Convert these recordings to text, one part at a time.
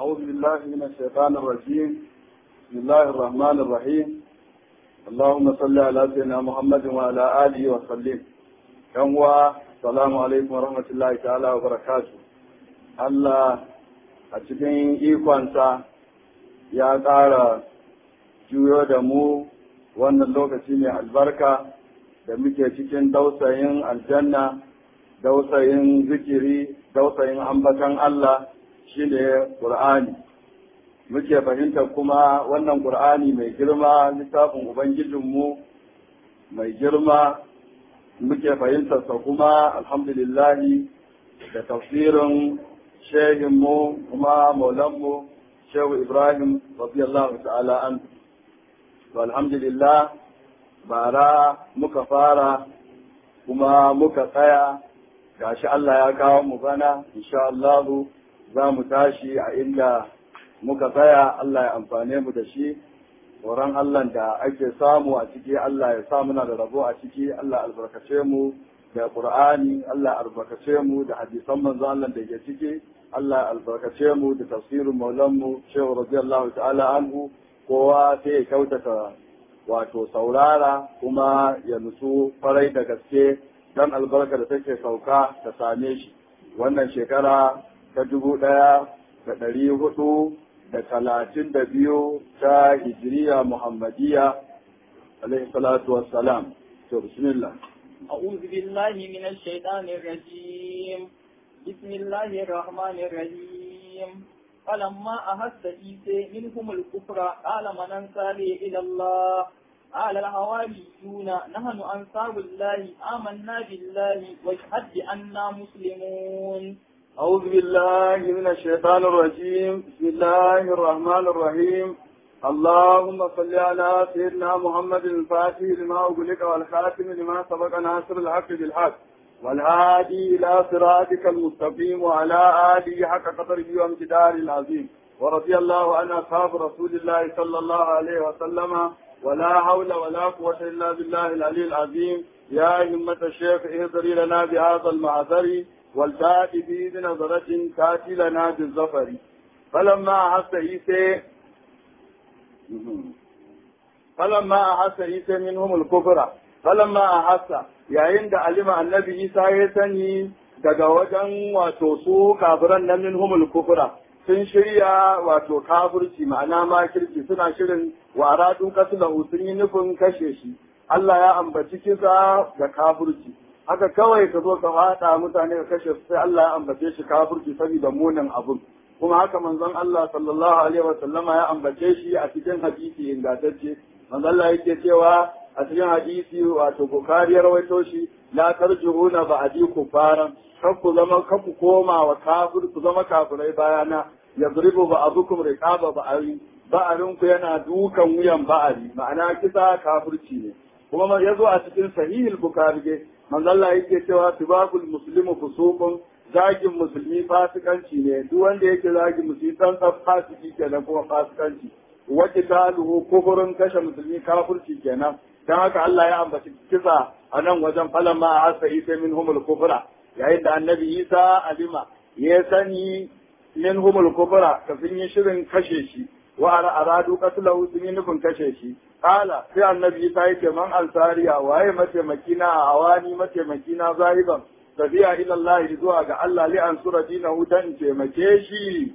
أعوذ بالله من الشيطان الرجيم بسم الله الرحمن الرحيم اللهم صل على سيدنا محمد وعلى آله وسلم يوم السلام عليكم ورحمة الله تعالى وبركاته الله أتكين إيقوانسا ya ƙara juyo da mu wannan lokaci mai albarka da muke cikin dausayin aljanna dausayin zikiri dausayin ambatan Allah shine Qur'ani muke fahimtar kuma wannan Qur'ani mai girma littafin Ubangijinmu mai girma muke fahimtarsa kuma alhamdulillahi da tafsirin shehinmu kuma maulanmu shehu Ibrahim radiyallahu ta'ala an alhamdulillah bara muka fara kuma muka tsaya gashi Allah ya kawo mu bana insha Allah za mu tashi a inda muka tsaya Allah ya amfane mu da shi tsoron Allah da ake samu a ciki Allah ya sa muna da rabo a ciki Allah albarkace mu da Qur'ani Allah albarkace mu da hadisan manzo Allah da ke ciki Allah albarkace mu da tafsirin maulan mu Shehu radiyallahu ta'ala anhu kowa sai ya kyautata wato saurara kuma ya nutsu farai da gaske dan albarka da take sauka ta same shi wannan shekara ta dubu ɗaya da ɗari hudu da talatin da biyu ta hijiriya muhammadiya alaihi salatu wassalam to bismillah أعوذ بالله من الشيطان الرجيم بسم الله الرحمن الرحيم فلما أحس عيسى منهم الكفر قال من أنصاري إلى الله قال الحواريون نحن أنصار الله آمنا بالله واشهد بأننا مسلمون أعوذ بالله من الشيطان الرجيم بسم الله الرحمن الرحيم اللهم صل على سيدنا محمد الفاتح لما أغلق والخاتم لما سبق ناصر الحق بالحق والهادي إلى صراطك المستقيم وعلى آله حق قدره وامتداره العظيم ورضي الله عن أصحاب رسول الله صلى الله عليه وسلم ولا حول ولا قوة إلا بالله العلي العظيم يا همة الشيخ اهدري لنا بهذا المعذر والتأتي به بنظرة تأتي لنا بالظفر فلما أحس عيسى فلما أحس عيسى منهم الكفر فلما أحس yayin da alima annabi Isa ya sani daga wajen wato su kafiran nan minhumul kufra sun shirya wato kafirci ma'ana makirci suna shirin wa aradu qatlahu sun yi nufin kashe shi Allah ya ambaci kisa da kafirci haka kawai ka zo ka fada mutane ka kashe su sai Allah ya ambace shi kafirci saboda munin abun kuma haka manzon Allah sallallahu alaihi wa sallama ya ambace shi a cikin hadisi ingantacce manzon Allah yake cewa a cikin hadisi wato Bukhari ya rawaito shi la tarjuuna ba'di kufaran kar ku zama kar ku koma wa kafir ku zama kafirai bayana yadribu ba'dukum riqaba ba'ari ba'arin ku yana dukan wuyan ba'ari ma'ana kisa kafirci ne kuma ya zo a cikin sahihul bukhari ge manzo Allah yake cewa tibabul muslimu fusuqun zagin musulmi fasikanci ne duk wanda yake zagin musulmi san fasiki kenan kuma fasikanci wa qitaluhu kufrun kashe musulmi kafirci kenan dan haka Allah ya ambaci kisa a nan wajen falamma asa isa minhumul kufra yayin da annabi Isa alima ya sani minhumul kufra kafin yi shirin kashe shi wa aradu qatlahu sun yi nufin kashe shi kala sai annabi Isa yake man ansariya waye mataimaki na a awani mataimaki na zahiban tafiya ila Allah zuwa ga Allah li ansura dinahu dan taimake shi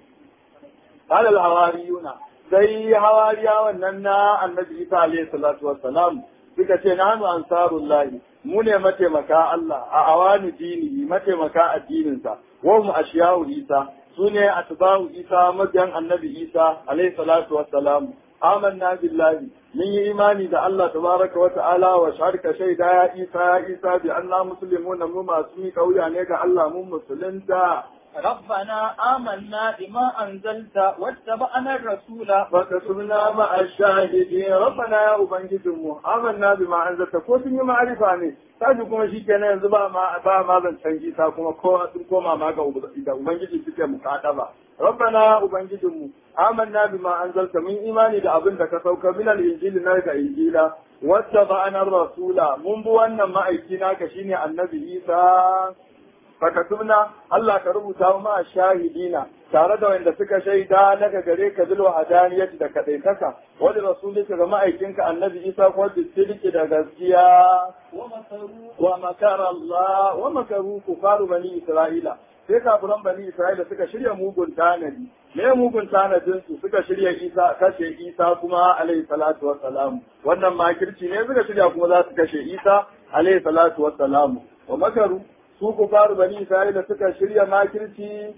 qala al hawariyuna sai hawariya wannan na annabi Isa alayhi salatu wassalam suka ce nahnu ansarullahi mu ne mataimaka Allah a awani dini mataimaka addininsa wa mu ashiyahu Isa su ne atba'u Isa mabiyan annabi Isa alayhi salatu wassalam amanna billahi mun yi imani da Allah tabaraka wa ta'ala wa sharka shaida ya Isa ya Isa bi anna muslimuna mu masu mi kauya ne ga Allah mun musulunta ربنا آمنا بما أنزلت واتبعنا الرسول فكتبنا مع الشاهدين ربنا يا ubangijinmu amanna bima anzalta ko sun yi ma'arifa ne kaji kuma shi kenan yanzu ba ma ba ma zan canji ta kuma ko sun koma ma ga da ubangiji suke mukataba rabbana ubangijinmu amanna bima anzalta mun imani da abin da ka sauka min al-injili na ga injila wata ba'ana rasula mun bi wannan ma'aiki naka shine annabi isa fakatubna Allah ka rubuta ma shahidina tare da wanda suka shaida daga gare ka bil wahadaniyati da kadaitaka wani rasulika ga ma'aikinka annabi Isa ko bisidiki da gaskiya ومكروا wa makara Allah wa makaru kufaru bani Isra'ila sai kafiran bani Isra'ila suka shirya mugun tanadi me mugun tanadin su suka shirya Isa kashe Isa kuma alaihi salatu wassalam wannan makirci ne suka shirya kuma za su kashe Isa alaihi salatu wassalam wa makaru su kufaru bani Isra'ila suka shirya makirci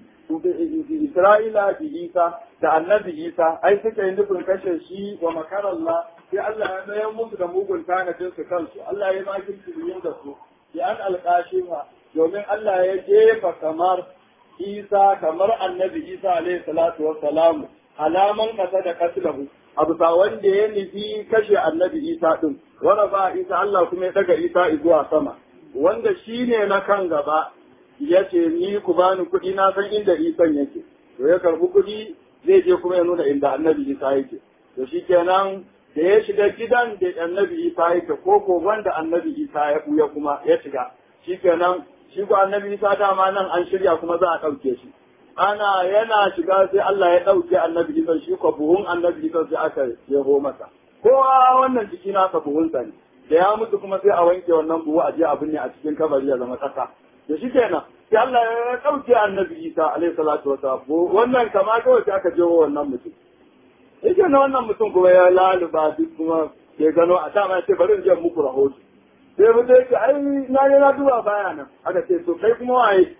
Isra'ila bi Isa da annabi Isa ai suka yi nufin kashe shi wa makarallah sai Allah ya mayar musu da mugun tanadin su kansu Allah ya makirci biyu da su bi an alƙashima domin Allah ya jefa kamar Isa kamar annabi Isa alaihi salatu wassalamu alaman kasa da kaslahu a bisa wanda ya nufi kashe annabi Isa din wanda ba Isa Allah kuma ya daga Isa zuwa sama wanda shine na kan gaba ya ce ni ku bani kuɗi na san inda isan yake to ya karbi kuɗi zai je kuma ya nuna inda annabi isa yake to shi kenan da ya shiga gidan da annabi isa yake ko ko wanda annabi isa ya buya kuma ya shiga shi kenan shi ko annabi isa dama nan an shirya kuma za a ɗauke shi ana yana shiga sai Allah ya ɗauke annabi isa shi ko buhun annabi isa sai aka jeho masa kowa wannan jiki nasa buhunsa ne da ya mutu kuma sai a wanke wannan buhu a je abin ne a cikin kabari ya zama ƙasa da shi kenan sai Allah ya ɗauke annabi Isa alaihi salatu wasallam wannan kama kawai sai aka jewo wannan mutum yake na wannan mutum kuma ya laluba duk kuma ya gano a dama ya ce bari in je muku rahoto sai mutum yake ai na ne na duba baya nan aka ce to kai kuma waye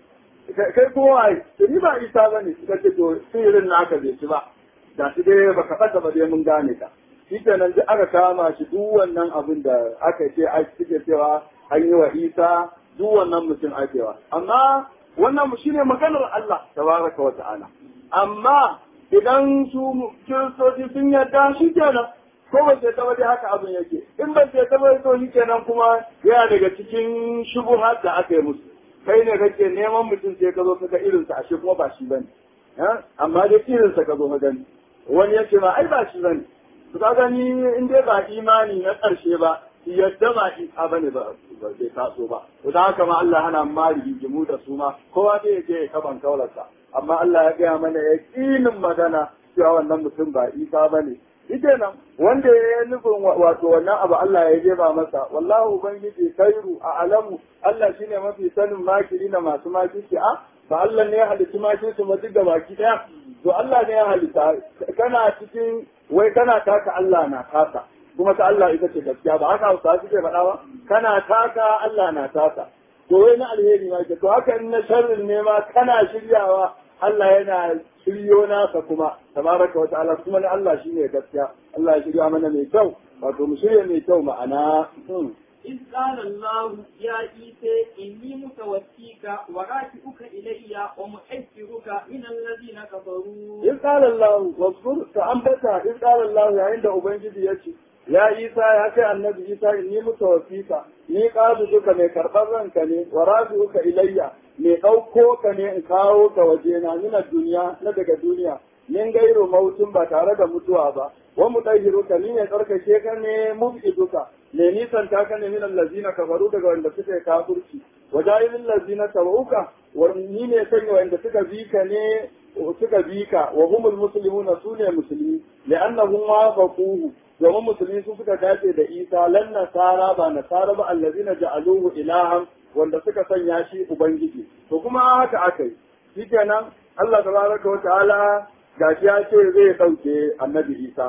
kai kuma waye to ni ba Isa bane suka ce to sirrin naka bai ci ba da shi dai baka fata ba dai mun gane ka shi kenan duk aka kama shi duk wannan abin da aka ce a suke cewa an yi wa Isa duk wannan mutum akewa amma wannan mu shine maganar Allah tabaraka wa ta'ala amma idan su kiristoci sun yarda shi kenan ko ba sai ta dai haka abin yake in ba sai ta to shi kenan kuma yana daga cikin shubuhat da aka yi musu kai ne kake neman mutum sai ka zo ka ga irinsa ashe kuma ba shi bane amma dai irinsa ka zo ka gani wani yake ma ai ba shi bane to ka gani in dai ba imani na ƙarshe ba yadda ba isa ba ne ba zai taso ba to da haka ma Allah hana ma rigimu da su ma kowa zai je ya kaban kaularsa amma Allah ya gaya mana ya ƙinin magana cewa wannan mutum ba isa ba ne ita nan wanda ya yi nufin wato wannan abu Allah ya jefa masa wallahu ubangiji khairu a alamu Allah shine mafi sanin makiri na masu makirci a ba Allah ne ya halitta makirci ma duk da baki daya to Allah ne ya halitta kana cikin wai kana taka Allah na kasa kuma ta Allah ita ce gaskiya ba haka Hausa suke faɗa ba kana taka Allah na taka to wai na alheri ma ke to haka in na sharrin ne ma kana shiryawa Allah yana shiryo nasa kuma tabaraka wa ta'ala kuma na Allah shine gaskiya Allah ya shirya mana mai kyau wato mu shirya mai kyau ma'ana إذ قال الله يا عيسى إني متوفيك ورافعك إلي ومحذرك من الذين كفروا إذ قال الله واذكر فأنبتا إذ قال الله عند أبنجد يتي ya isa ya kai annabi isa inni mutawaffika ni duka mai karɓar ranka ne wa rafi'uka ilayya mai ɗauko ka ne in kawo ka waje na nuna duniya na daga duniya min gairu mautun ba tare da mutuwa ba wa mutahhiruka ni ne tsarkake ka ne mub'iduka ne nisan ta ka ne min allazina kafaru daga wanda suka yi kafirci wa ja'ilil allazina tabauka wa ni ne sanya wanda suka bi ka ne suka bi ka wa humul muslimuna sune musulmi li'annahum wafaquhu domin musulmi su suka dace da isa lan nasara ba nasara ba allazina ja'aluhu ilahan wanda suka sanya shi ubangiji to kuma haka akai shikenan Allah tabaraka wa ta'ala gashi ya ce zai dauke annabi isa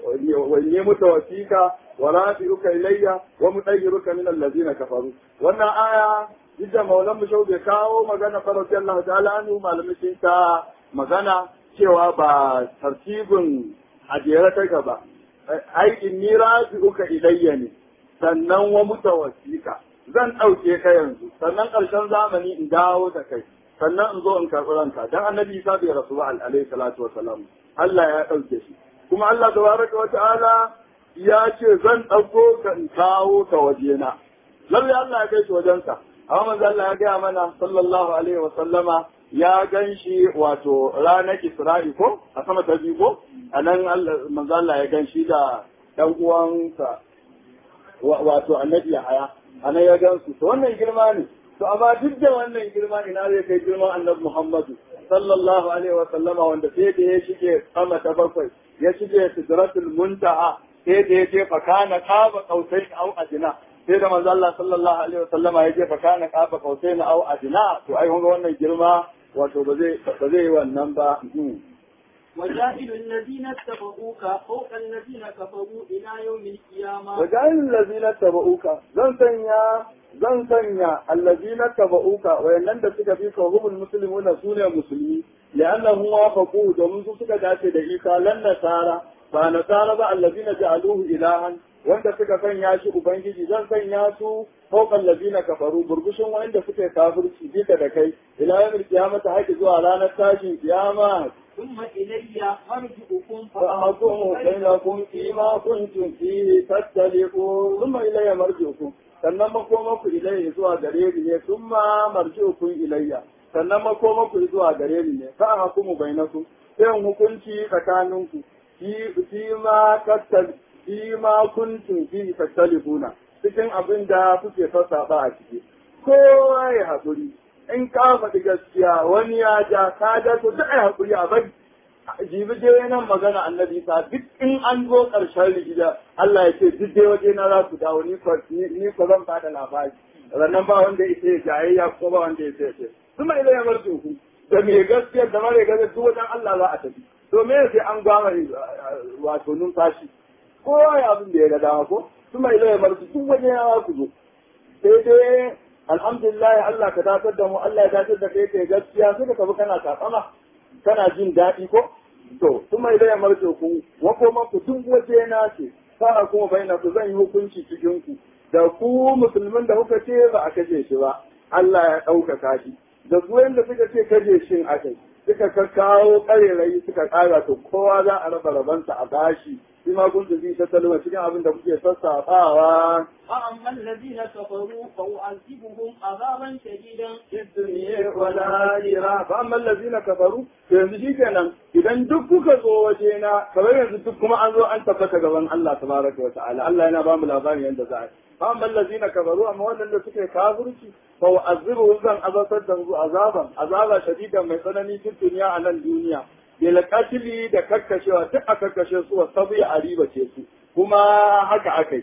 wa ne mutawaffika wa rafi'uka ilayya wa mutayyiruka min allazina kafaru wannan aya Jidda Maulan Bishau bai kawo magana farauti Allah ta'ala anhu malamai sun ta magana cewa ba tartibin ajiyar kai ba ai inni raji'uka ilayya ne sannan wa mutawaffika zan ɗauke ka yanzu sannan ƙarshen zamani in dawo da kai sannan in zo in karɓi ranka dan annabi Isa bai rasu ba alaihi salatu wa salam Allah ya ɗauke shi kuma Allah tabaraka wa ta'ala ya ce zan ɗauko ka in kawo ka wajena lalle Allah ya kai shi wajensa amma manzo Allah ya gaya mana sallallahu alaihi wa sallama ya gan shi wato ranar Isra'i ko a sama ta biyu ko a nan manzo Allah ya gan shi da ɗan uwansa wato annabi Yahaya a nan ya gan su to wannan girma ne to amma duk da wannan girma ina zai kai girman annabi Muhammadu sallallahu alaihi wa sallama wanda sai da ya shige sama ta bakwai ya shige sidratul muntaha sai da ya je fakana qaba qausain au adina sai da manzo Allah sallallahu alaihi wa sallama ya je fakana qaba qausain au adina to ai kun ga wannan girma wato ba zai ba zai yi wannan ba وجاهل الذين اتبعوك فوق الذين كفروا إلى يوم القيامة وجعل الذين اتبعوك zan sanya zan sanya allazina tabauka wayannan da suka fi kawhumul muslimuna sune musulmi li'annahum wafaqu domin su suka dace da isa lan nasara ba nasara ba allazina ja'aluhu ilahan wanda suka sanya shi ubangiji zan sanya su fawqa allazina kafaru burgushin wanda suka kafirci bita da kai ila yawmil qiyamati haƙi zuwa ranar tashin kiyama ثم إلي مرجعكم فأحكم بينكم فيما كنتم فيه تختلفون ثم إلي مرجعكم sannan makomaku ilayya zuwa gare ni ne sun ma marji'ukum ilayya sannan makomaku zuwa gare ni ne fa hukumu bainakum sai in hukunci tsakaninku fi fi ma tattal fi ma kuntum fi tattalifuna cikin abin da kuke sassaba a ciki kowa ya haƙuri in ka faɗi gaskiya wani ya ja ka ja to duk ai haƙuri a bari jibi dai nan magana annabi sa duk in an zo ƙarshen rigida Allah ya ce duk dai waje na za su dawo ni ko ni ko zan bada labari rannan ba wanda ya ce jayayya ko ba wanda ya ce ce kuma idan ya bar ku da me gaskiya da mare gaskiya duk wajen Allah za a tafi to me sai an gwama wato numfashi kowa ya abin da ya ga dama ko kuma idan ya bar duk waje ya ku zo sai dai alhamdulillah Allah ka dakatar da mu Allah ya dakatar da kai kai gaskiya sai ka bi kana takama kana jin daɗi ko to kuma idan ya marce ku wakoma ku duk waje na ce sa'a kuma bayyana ku zan yi hukunci cikin ku da ku musulmin da kuka ce ba a kashe shi ba Allah ya ɗaukaka shi da su wanda suka ce kashe shin akai suka kakkawo ƙarerayi suka ƙara to kowa za a raba rabansa a bashi shi ma kun tafi ta talma cikin abin da kuke sassafawa فأما الذين كفروا فأعذبهم عذابا شديدا في الدنيا والآخرة فأما الذين كفروا yanzu shi kenan idan duk kuka zo waje na kamar yanzu duk kuma an zo an tabbata gaban Allah tabaraka wa ta'ala Allah yana ba mu labarin yadda za a yi fa amma allazina kafaru amma waɗanda suke kafirci fa wa'azibu zan azabtar da su azaban azaba shadidan mai tsanani cikin duniya a nan duniya bil qatli da kakkashewa duk a kakkashe su wa sabi a riba ce su kuma haka akai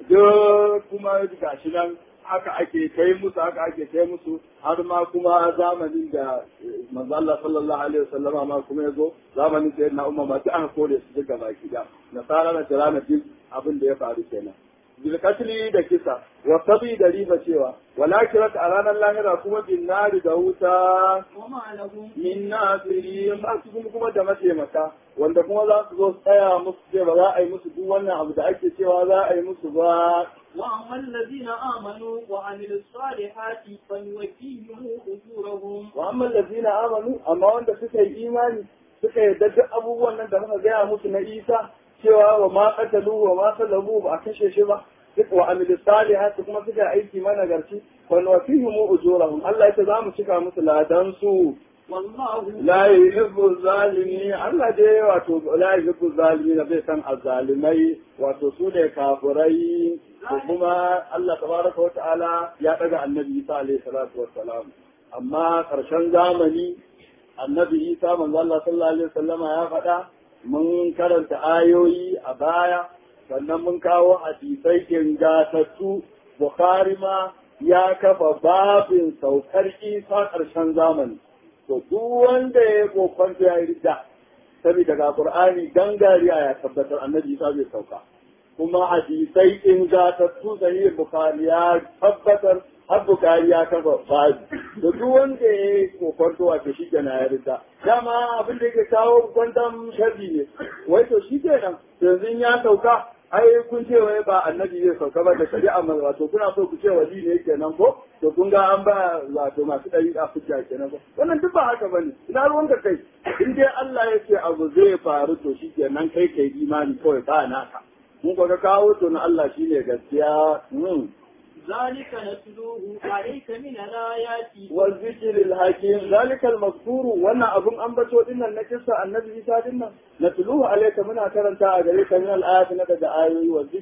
duk kuma gashi nan haka ake kai musu haka ake kai musu har ma kuma zamanin da manzo Allah sallallahu alaihi wasallama ma kuma yazo zamanin da na umma ma duk aka kore su duka baki da nasara na tirana duk abin da ya faru kenan bil katli da kisa wa sabi da riba cewa walakirat a ranar lahira kuma bin nari da wuta وما لهم min nasiri ba su kuma kuma da mataimaka wanda kuma za su zo su tsaya musu ce ba za a yi musu duk wannan abu da ake cewa za a yi musu ba وأما الذين آمنوا وعملوا الصالحات فنوفيهم أجورهم wa amma allazina amanu amma wanda suka yi imani suka yarda duk abubuwan nan da muka gaya musu na Isa cewa wa ma qatalu wa ma salabu ba a kashe shi ba duk wa amilu salihati kuma suka yi aiki mana garci wa nuwafihim ujurahum Allah ya ce za mu cika musu ladan su والله la yuhibbu zalimin Allah dai wato la yuhibbu zalimin bai san azzalimai wato su ne kafirai ko kuma Allah tabaraka wa ta'ala ya daga annabi Isa alaihi salatu wassalam amma karshen zamani annabi Isa manzo Allah sallallahu alaihi wasallama ya faɗa mun karanta ayoyi a baya sannan mun kawo hadisai ingatattu Bukhari ma ya kafa babin saukar Isa karshen zamani to duk wanda ya kokon ya yi rida saboda ga Qur'ani gangariya ya tabbatar annabi Isa bai sauka kuma hadisai ingatattu sahih Bukhari ya tabbatar har Bukhari ya kafa babu da duk wanda ya yi kokon to wato shi kenan ya rida dama abin da yake kawo kwantan sharri ne wai to shi kenan yanzu ya sauka ai kun ce wai ba annabi zai sauka ba da shari'a mai wato kuna so ku ce wali ne kenan ko to kun ga an ba wato masu ɗari a hujja kenan ko wannan duk ba haka bane ina ruwan ka kai in dai Allah ya ce abu zai faru to shi kenan kai kai imani kawai ba naka mun ko ka kawo to na Allah shine gaskiya mm. ذلك نتلوه عليك من الآيات والذكر الحكيم ذلك المذكور وانا ابن انبتو دينا نكسا النبي عيسى دينا نتلوه عليك من كرنتا اغريك من الايات نك دا ايوي والذكر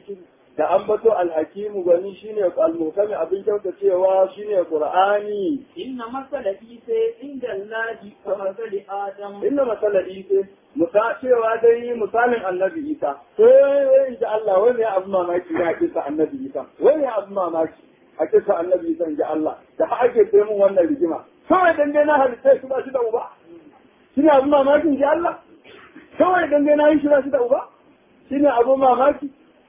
da ambato alhakimu gani shine almuhkami abin kyautacewa shine qur'ani inna masala isa inda allahi ka masali adam inna masala isa musa cewa dai misalin annabi isa sai inda Allah wai ne abu mamaki ne a kisa annabi isa wai ne abu mamaki a kisa annabi isa inda Allah da har ake sai mun wannan rigima kawai dan dai na halitta shi ba shi da uba shine abu mamakin ji Allah kawai dan dai na yi shi ba shi da uba shine abu mamaki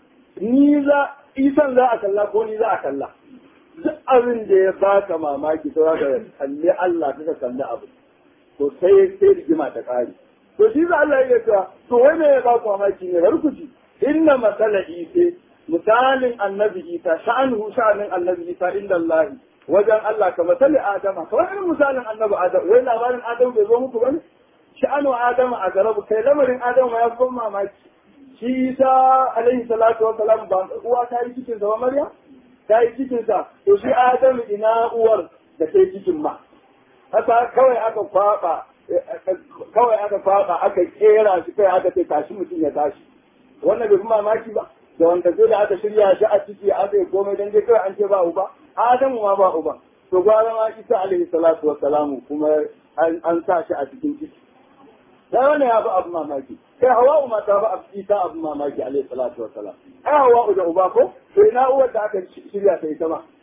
ni za isan za a kalla ko ni za a kalla duk abin da ya baka mamaki to za ka kalli Allah kaka kalli abu to sai sai rigima ta kare to shi za Allah ya ce to wai me ya baku mamaki ne bar ku ji inna masala isa misalin annabi isa sha'anhu sha'anin annabi isa inda Allah wajen Allah ka masali adama kamar irin misalin annabi adam wai labarin adam bai zo muku bane sha'anu adama a garabu kai lamarin adam ya fi mamaki shi isa alaihi salatu wa salam ba uwa ta yi cikin sa ba maryam ta yi cikin sa to shi adam ina uwar da ta yi cikin ma haka kawai aka kwaba kawai aka kwaba aka kera shi kai aka ce tashi mutum ya tashi wannan bai fi mamaki ba da wanda zai da aka shirya shi a ciki aka yi komai dan dai kawai an ce ba uba adamu ma ba uba to gwara ma isa alaihi salatu wa salamu kuma an sa shi a cikin ciki sai wannan ya fi abu mamaki kai hawa'u ma ta fi abu isa abu mamaki alaihi salatu wa salam ai hawa'u da uba ko to ina uwar da aka shirya ta ita ma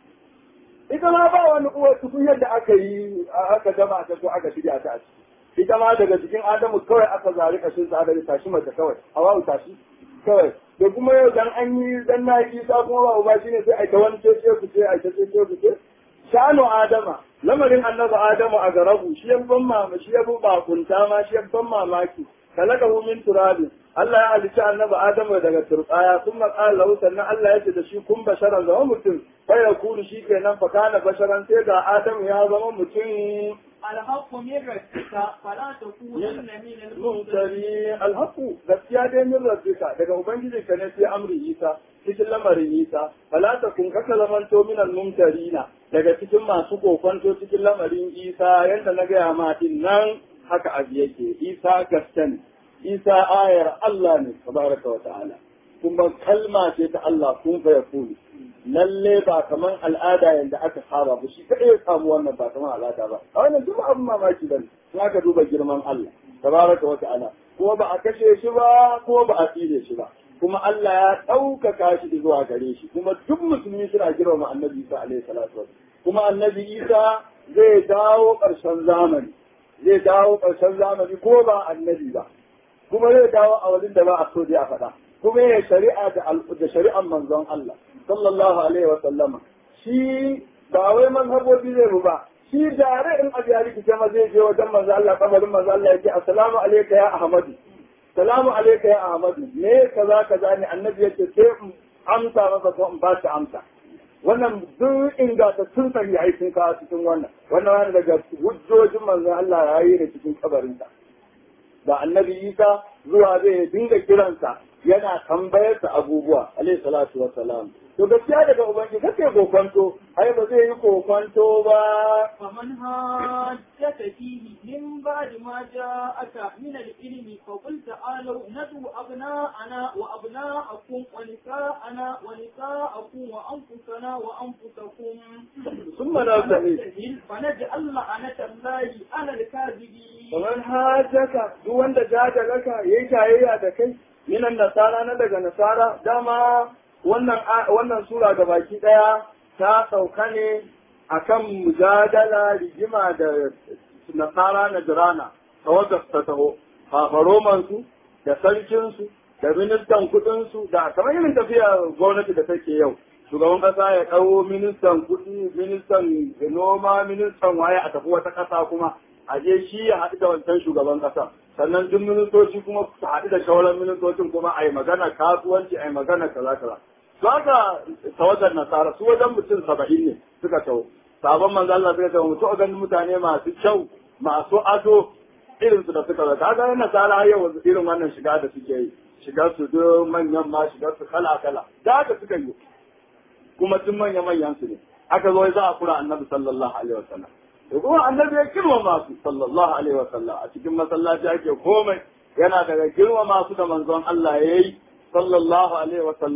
ita ma ba wani uwar tukun yadda aka yi aka gama ta ko aka shirya ta a ciki ita ma daga cikin adamu kawai aka zari kashin sa aka tashi mace kawai hawa'u tashi kawai da kuma yau dan an yi dan na yi isa kuma ba uba shine sai a ta wani ce ce ku ce a ta ce ce ku ce shanu adama lamarin annabi adamu a garabu shi ya ban mama shi ya ban kunta ma shi ya ban mamaki kalakahu min turabin Allah ya halicci annabi adamu daga turbaya sun maƙala lahu sannan Allah ya ce da shi kun basharan zama mutum bai ya kuru shi kenan fa kana basharan sai ga adamu ya zama mutum الحق من ربك فلا تكونن من الممترين mutane alhaku gaskiya dai min rabbika daga ubangiji ka ne sai amri isa cikin lamarin isa fala ta kun kaka zamanto min almumtarina daga cikin masu kokonto cikin lamarin isa yanda na gaya ma din nan haka abu yake isa gaske ne isa ayar Allah ne tabaraka wa ta'ala kuma kalma ce ta Allah kun fa yakulu lalle ba kaman al'ada yanda aka saba ba shi kadai ya samu wannan ba kaman al'ada ba a wannan duk abin mamaki bane in aka duba girman Allah tabaraka wa ta'ala kuma ba a kashe shi ba kuma ba a tsire shi ba kuma Allah ya ɗaukaka shi zuwa gare shi kuma duk musulmi suna girmama annabi Isa alaihi salatu wa kuma annabi Isa zai dawo ƙarshen zamani zai dawo ƙarshen zamani ko ba annabi ba kuma zai dawo a wajen da ba a so a faɗa kuma ya shari'a da shari'an manzon Allah sallallahu alaihi wa sallama shi ba wai mazhabobi zai mu ba shi dare in abu ya rikice ma zai je wajen manzo Allah kabarin manzo Allah yake assalamu alayka ya ahmadu salamu alayka ya ahmadu me kaza kaza ne annabi yake sai in amsa masa ko in ba shi amsa wannan duk ingantattun sahihai sun kawo cikin wannan wannan wani daga hujjojin manzo Allah ya yi da cikin kabarinsa da annabi Isa zuwa zai dinga kiransa yana tambayarsa abubuwa alayhi salatu wassalam to gaskiya daga ubangiji kake kokonto ai ba zai yi kokonto ba فمن هاجك فيه من بعد ما جاءك من العلم فقل تعالوا ندعو أبناءنا وأبناءكم ونساءنا ونساءكم وأنفسنا وأنفسكم ثم نبتهل فنجعل لعنة الله على الكاذبين kamar hajjaka duk wanda jaja laka yayi tayayya da kai minan nasara na daga nasara dama wannan wannan sura ga baki daya ta sauka ne akan mujadala rigima da nasara na jirana tawagar ta taho fafaromansu da sarkinsu da ministan kudinsu da kamar irin tafiya gwamnati da take yau shugaban kasa ya ɗau ministan kudi ministan noma ministan waye a tafi wata kasa kuma a je shi ya haɗu da wancan shugaban kasa sannan duk ministoci kuma su haɗu da shawarar ministocin kuma a yi magana kasuwanci a yi magana kaza kaza za ka tawagar nasara su wajen mutum saba'in ne suka taho sabon manzo Allah suka taho mutu ganin mutane masu kyau masu ado irin su da suka zaka ga nasara yau irin wannan shiga da suke yi shigar su duk manyan ma shigar su kala kala da haka suka yi kuma tun manya manyan su ne aka zo za a kura annabi sallallahu alaihi wasallam to kuma annabi ya girmama su sallallahu alaihi wasallam a cikin masallaci ake komai yana daga girmama su da manzon Allah yayi sallallahu alaihi wasallam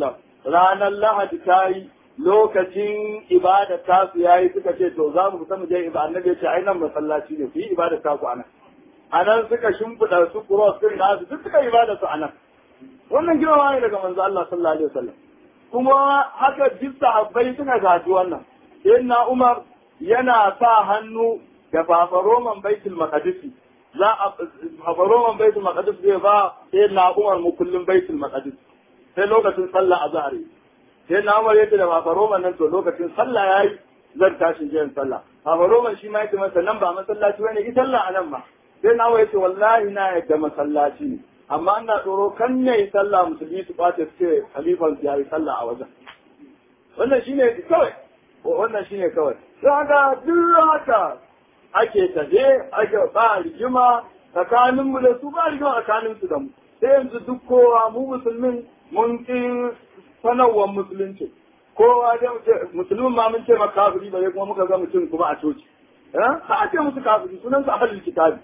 ranar lahadi ta yi lokacin ibada ta su yayi suka ce to za mu fita mu je ibada annabi ya ce ai nan masallaci ne ku yi ibada ta ku anan anan suka shimfiɗa su cross din da su duk suka yi ibada su anan wannan girma ne daga manzo Allah sallallahu alaihi wasallam kuma haka duk sahabbai suka gaji wannan sayyidina Umar yana sa hannu da fafaroman baitul maqdis za a fafaroman baitul maqdis zai ba sayyidina Umar mu kullum baitul maqdis sai lokacin sallah azhar sai na Umar yace da fafaroman nan to lokacin sallah yayi zan tashi jiyan sallah fafaroman shi ma yace masa nan ba masallaci bane ki sallah anan ma sai na Umar yace wallahi na yadda masallaci ne amma ina tsoro kan ne sallah musulmi su kwace su ce halifan su yayi sallah a wajen wannan shine kawai wannan shine kawai sai haka duk haka ake tafe ake ba rigima tsakanin mu da su ba rigima tsakanin su da mu sai yanzu duk kowa mu musulmin mun ki sanarwar musulunci kowa da musulmin ma mun ce ma kafiri ba kuma muka ga mutum kuma a coci ha a ce musu kafiri sunan su ahlul kitabi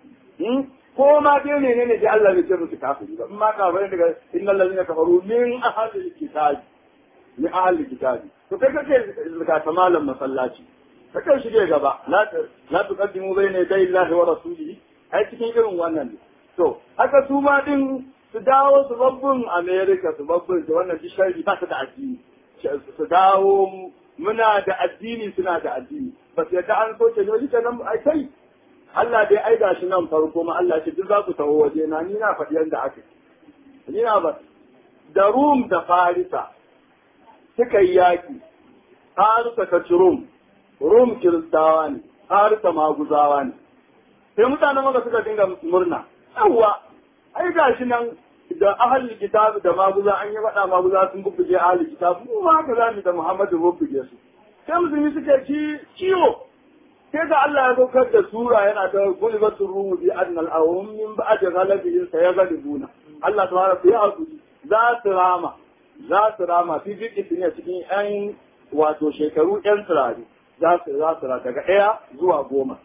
ko ma dai ne ne da Allah bai ce musu kafiri ba in ma kafirai daga innal ladina kafaru min ahlil kitabi min ahlil kitabi to kai kake zakata malam masallaci kake shige gaba la la tuqaddimu bayna yaday Allah wa rasulihi ai cikin irin wannan ne to haka su ma din su dawo su babbun America su babbun da wannan shari ba ta da addini su dawo muna da addini suna da addini ba su yadda an soke ne wani nan ai kai Allah dai ai gashi nan farko ma Allah ce duk za ku taho waje na ni na faɗi yadda aka ni na ba da Rum da Farisa suka yi yaki Farisa ka ci Rum Rum kiristawa ne Farisa maguzawa ne sai mutanen maka suka dinga murna yawwa ai gashi nan da ahli kitab da maguza an yi faɗa maguza sun bubbuge ahli kitab mu ma haka zamu da Muhammadu bubbuge su sai musulmi suke ci ciwo sai da Allah ya saukar da sura yana ta gulbatul rumu bi annal awum min ba'd ghalabihim sayaghlibuna Allah tabaraka ya hakuri za su rama za su rama fi fi ne cikin yan wato shekaru yan turare za su za su daga ɗaya zuwa goma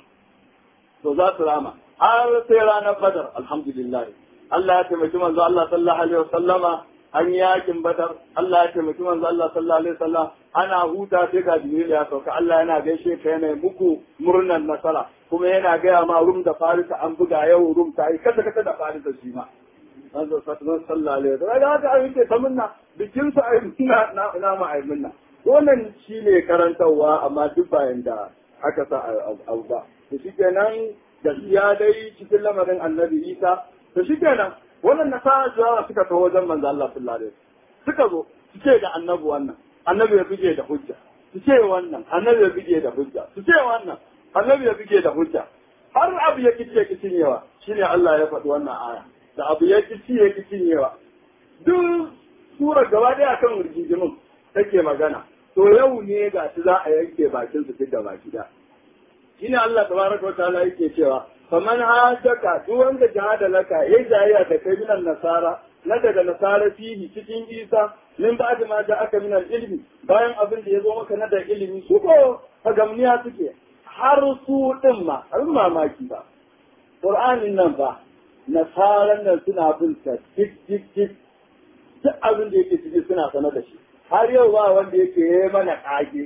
to za su rama har sai ranar badar alhamdulillah Allah ya taimaki manzo Allah sallallahu alaihi wasallama an yi yakin badar Allah ya taimaki manzo Allah sallallahu alaihi wasallam ana huta sai ga Jibril ya sauka Allah yana gaishe ka yana muku murnan nasara kuma yana gaya ma rum da farisa an buga yau rum ta yi kasa kasa da farisa shi ma manzo sallallahu alaihi wasallam ga haka an yi ta munna bikin su ai na na na ma ai munna wannan shine karantarwa amma duk bayan da aka sa abu ba to shikenan gaskiya dai cikin lamarin annabi Isa to shikenan wannan nasara zuwa suka taho wajen manzo Allah sallallahu alaihi wasallam suka zo su ce da annabi wannan annabi ya bige da hujja su ce wannan annabi ya bige da hujja su ce wannan annabi ya bige da hujja har abu ya kice kicin yawa shine Allah ya faɗi wannan aya da abu ya kici ya kicin yawa duk sura gaba daya kan rigijimin take magana to yau ne ga shi za a yanke bakin su duk da baki da shine Allah tabaraka wa ta'ala yake cewa faman hajjaka duk wanda jihada laka ya jayya da kai minan nasara na daga nasara fihi cikin isa min ba ma da aka minan ilmi bayan abin da ya zo maka na da ilimi su ko fagamniya suke har su din ma abin mamaki ba qur'anin nan ba nasaran nan suna bin sa dik dik dik duk abin da yake ciki suna sanar da shi har yau ba wanda yake yi mana kage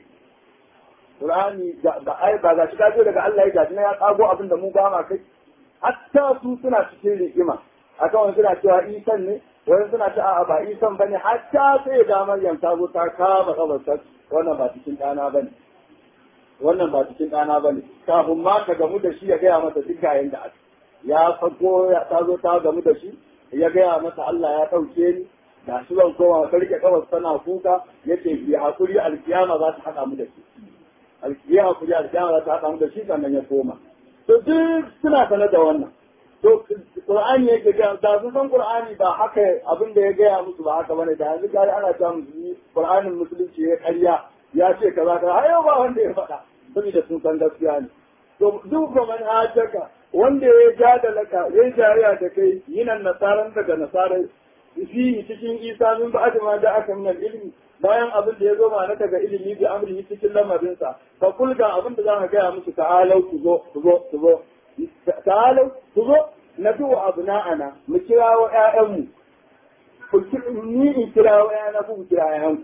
Qur'ani ba ai ba ga shi kajo daga Allah ya gashi na ya kago abin da mu ba ma kai hatta su suna cikin rigima akan wani suna cewa isan ne wani suna cewa a ba isan bane hatta sai ga Maryam ta zo ta kama kabarta wannan ba cikin dana bane wannan ba cikin dana bane kafin ma ka gamu da shi ya gaya mata duk gayen da aka ya fago ya ta zo ta gamu da shi ya gaya mata Allah ya ɗauke ni da shi zan koma ka rike kawai tana kuka yace bi hakuri alkiyama za ta haɗa mu da shi alkiya hakuri alkiyama za ta haɗa mu da shi sannan ya koma to duk suna sanar da wannan to qur'ani yake ga da sun san qur'ani ba haka abin da ya gaya musu ba haka bane da yanzu gari ana ta musulmi qur'anin musulunci ya karya ya ce kaza kaza har yau ba wanda ya faɗa saboda sun san gaskiya ne to duk ga man hajjaka wanda ya ja da laka ya jariya da kai yinan nasaran daga nasarai fihi cikin isa min ba'd ma da aka min ilmi bayan abin da ya zo mana daga ilimi bi amrihi cikin lamarinsa fa kul ga abin da za ka gaya musu ta'alau ku zo ku zo ku zo ta'alau ku zo na duwa abna'ana mu kirawo ƴaƴanmu ni in kira waya na ku kira yayan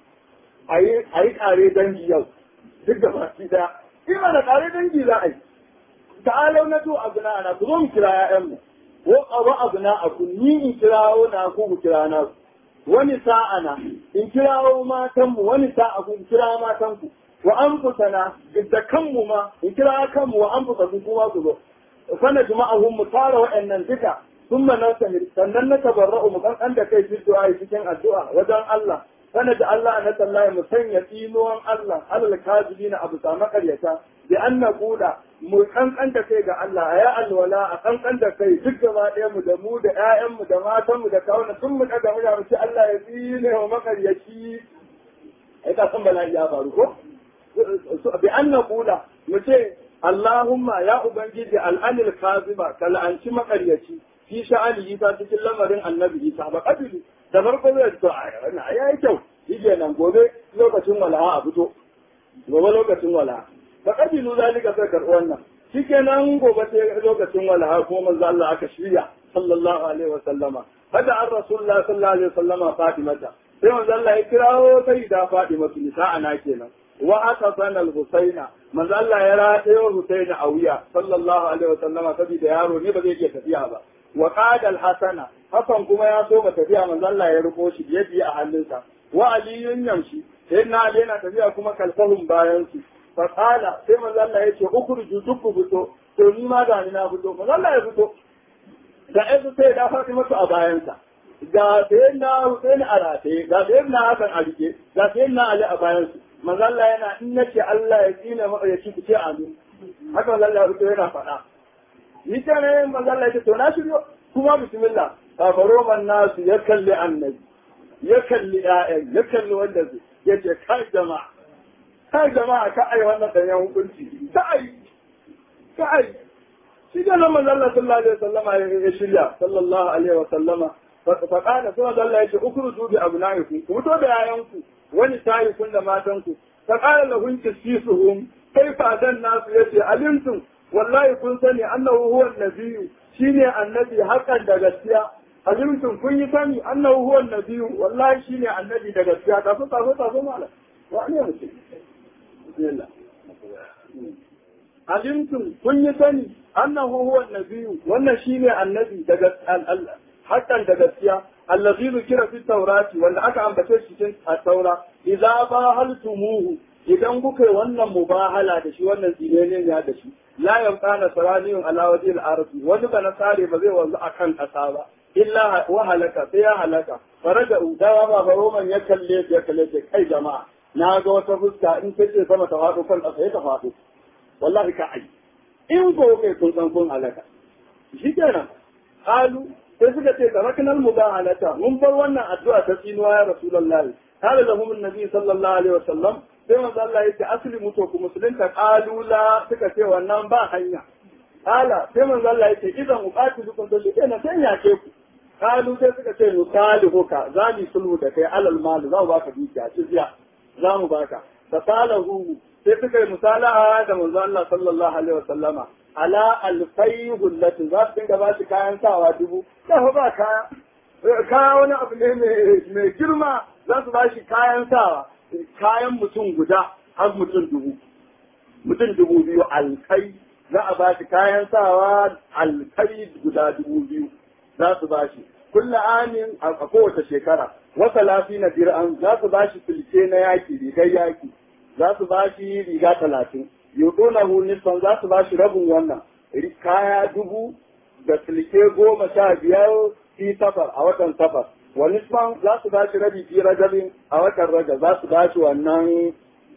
a yi kare dangi yau duk da baki daya ima da kare dangi za a yi ta'alau na to abuna ana ku zo mu kira yayan mu ko abu abuna a ku ni in kirawo na ku ku kira na ku wani sa'ana in kirawo matan mu wani sa'a ku kira matan ku wa anfusana da kanmu ma in kira kanmu wa anfusakum kuma ku zo fana juma'ahum mu tara wa'annan duka ثم نستمر sannan na tabarra'u mu kan da kai cikin du'a cikin addu'a wajen Allah sana da Allah na tallahi mu sanya tsinuwan Allah alal kazibina abu sa makaryata bi an naqula mu kankan da kai ga Allah ya alwala a kankan da kai duk gaba ɗaya mu da mu da ƴaƴan mu da matan mu da kawuna tun mu daga mu mu ce Allah ya tsine wa makaryaci ai ka san bala'i ya faru ko bi an naqula mu ce Allahumma ya ubangiji al'anil kaziba kal'anci makaryaci fi sha'ani isa cikin lamarin annabi isa ba kabilu da farko zai to a wannan ya yi kyau shige nan gobe lokacin walaha a fito gobe lokacin walaha ba kabilu zalika sai karɓi wannan shikenan gobe sai lokacin walaha ko manzo Allah aka shirya sallallahu alaihi wa sallama hada an rasulullah sallallahu alaihi wa sallama fatimata sai manzo Allah ya kirawo sai da fatima nisa'ana kenan wa aka sana al-husaina manzo Allah ya ratayo husaina a wuya sallallahu alaihi wa sallama saboda yaro ne ba zai iya tafiya ba wa qadal hasana hakan kuma ya so ba tafiya manzo Allah ya riko shi ya biya a hannunsa wa aliyun yamshi sai na ali yana tafiya kuma kalfahun bayan su fa qala sai manzo Allah ya ce ukhruju dukku fito to ni ma ga ni na fito manzo Allah ya fito da azu sai da Fatima a bayansa ga sai na Hussein a rataye ga sai na Hassan a rike ga sai na Ali a bayansu manzo Allah yana in nace Allah ya tsine maka ya ci ku ce amin haka manzo Allah ya fito yana faɗa ni ta ne manzo Allah ya to na shiryo kuma bismillah kafaro man nasu ya kalli annabi ya kalli ƴaƴan ya kalli wanda zai ya ce kai jama'a kai jama'a ka ai wannan danyen hukunci ka ai ka ai shi da nan manzo Allah sallallahu alaihi wasallama ya shirya sallallahu alaihi wasallama fa kana sai manzo Allah ya ce ukruzu bi abnaikum ku fito da yayanku wani tayi kun da matanku fa kana lahum kisisuhum kaifa dan nasu yace alimtum wallahi kun sani annahu huwa nabiyyu shine annabi hakan da gaskiya alimtum kun yi sani annahu huwa nabiyyu wallahi shine annabi da gaskiya ta so ta so ta so mala wa ne mutum bismillah alimtum kun yi sani annahu huwa nabiyyu wannan shine annabi daga hakan da gaskiya allazi zukira fi taurati wanda aka ambace shi cikin at-taura idza bahaltumuhu idan kuka yi wannan mubahala da shi wannan tsinene ne da shi la yanqa nasraniyun ala wajhi al-ardi wani ba nasare ba zai wanzu akan kasa ba illa wa halaka sai ya halaka faraja udawa ba ba roman ya kalle ya kalle ce kai jama'a na ga wata fuska in kace sama ta faɗo kan ƙasa ya ta faɗo wallahi ka ai in ko kai kun san kun halaka shi kenan qalu sai suka ce taraknal mubahalata mun bar wannan addu'a ta tsinuwa ya rasulullahi قال لهم النبي صلى الله عليه وسلم sai manzo Allah yace aslimu to ku musulunta qalu la suka ce wannan ba hanya qala sai manzo Allah yace idan uqatilukum to shi kenan sai ya ke ku qalu sai suka ce nusalihuka za mu sulhu da kai alal mal za mu baka dukiya ciziya za mu baka fasalahu sai suka yi musalaha da manzo Allah sallallahu alaihi wasallama ala alfai hullatin za su dinga ba shi kayan sawa dubu sai ba kaya kaya wani abu ne mai girma za su ba shi kayan sawa kayan mutum guda har mutum dubu mutum dubu biyu alkai za a ba shi kayan sawa alkai guda dubu biyu za su ba shi kulla amin a kowace shekara wata lafi na dir'an za su ba shi filce na yaki rigar yaki za su ba shi riga talatin yuɗo hu nisfan za su ba shi rabin wannan kaya dubu da silke goma sha biyar fi safar a watan safar wa nisfan za su ba shi rabi fi rajabin a watan rajab za su ba shi wannan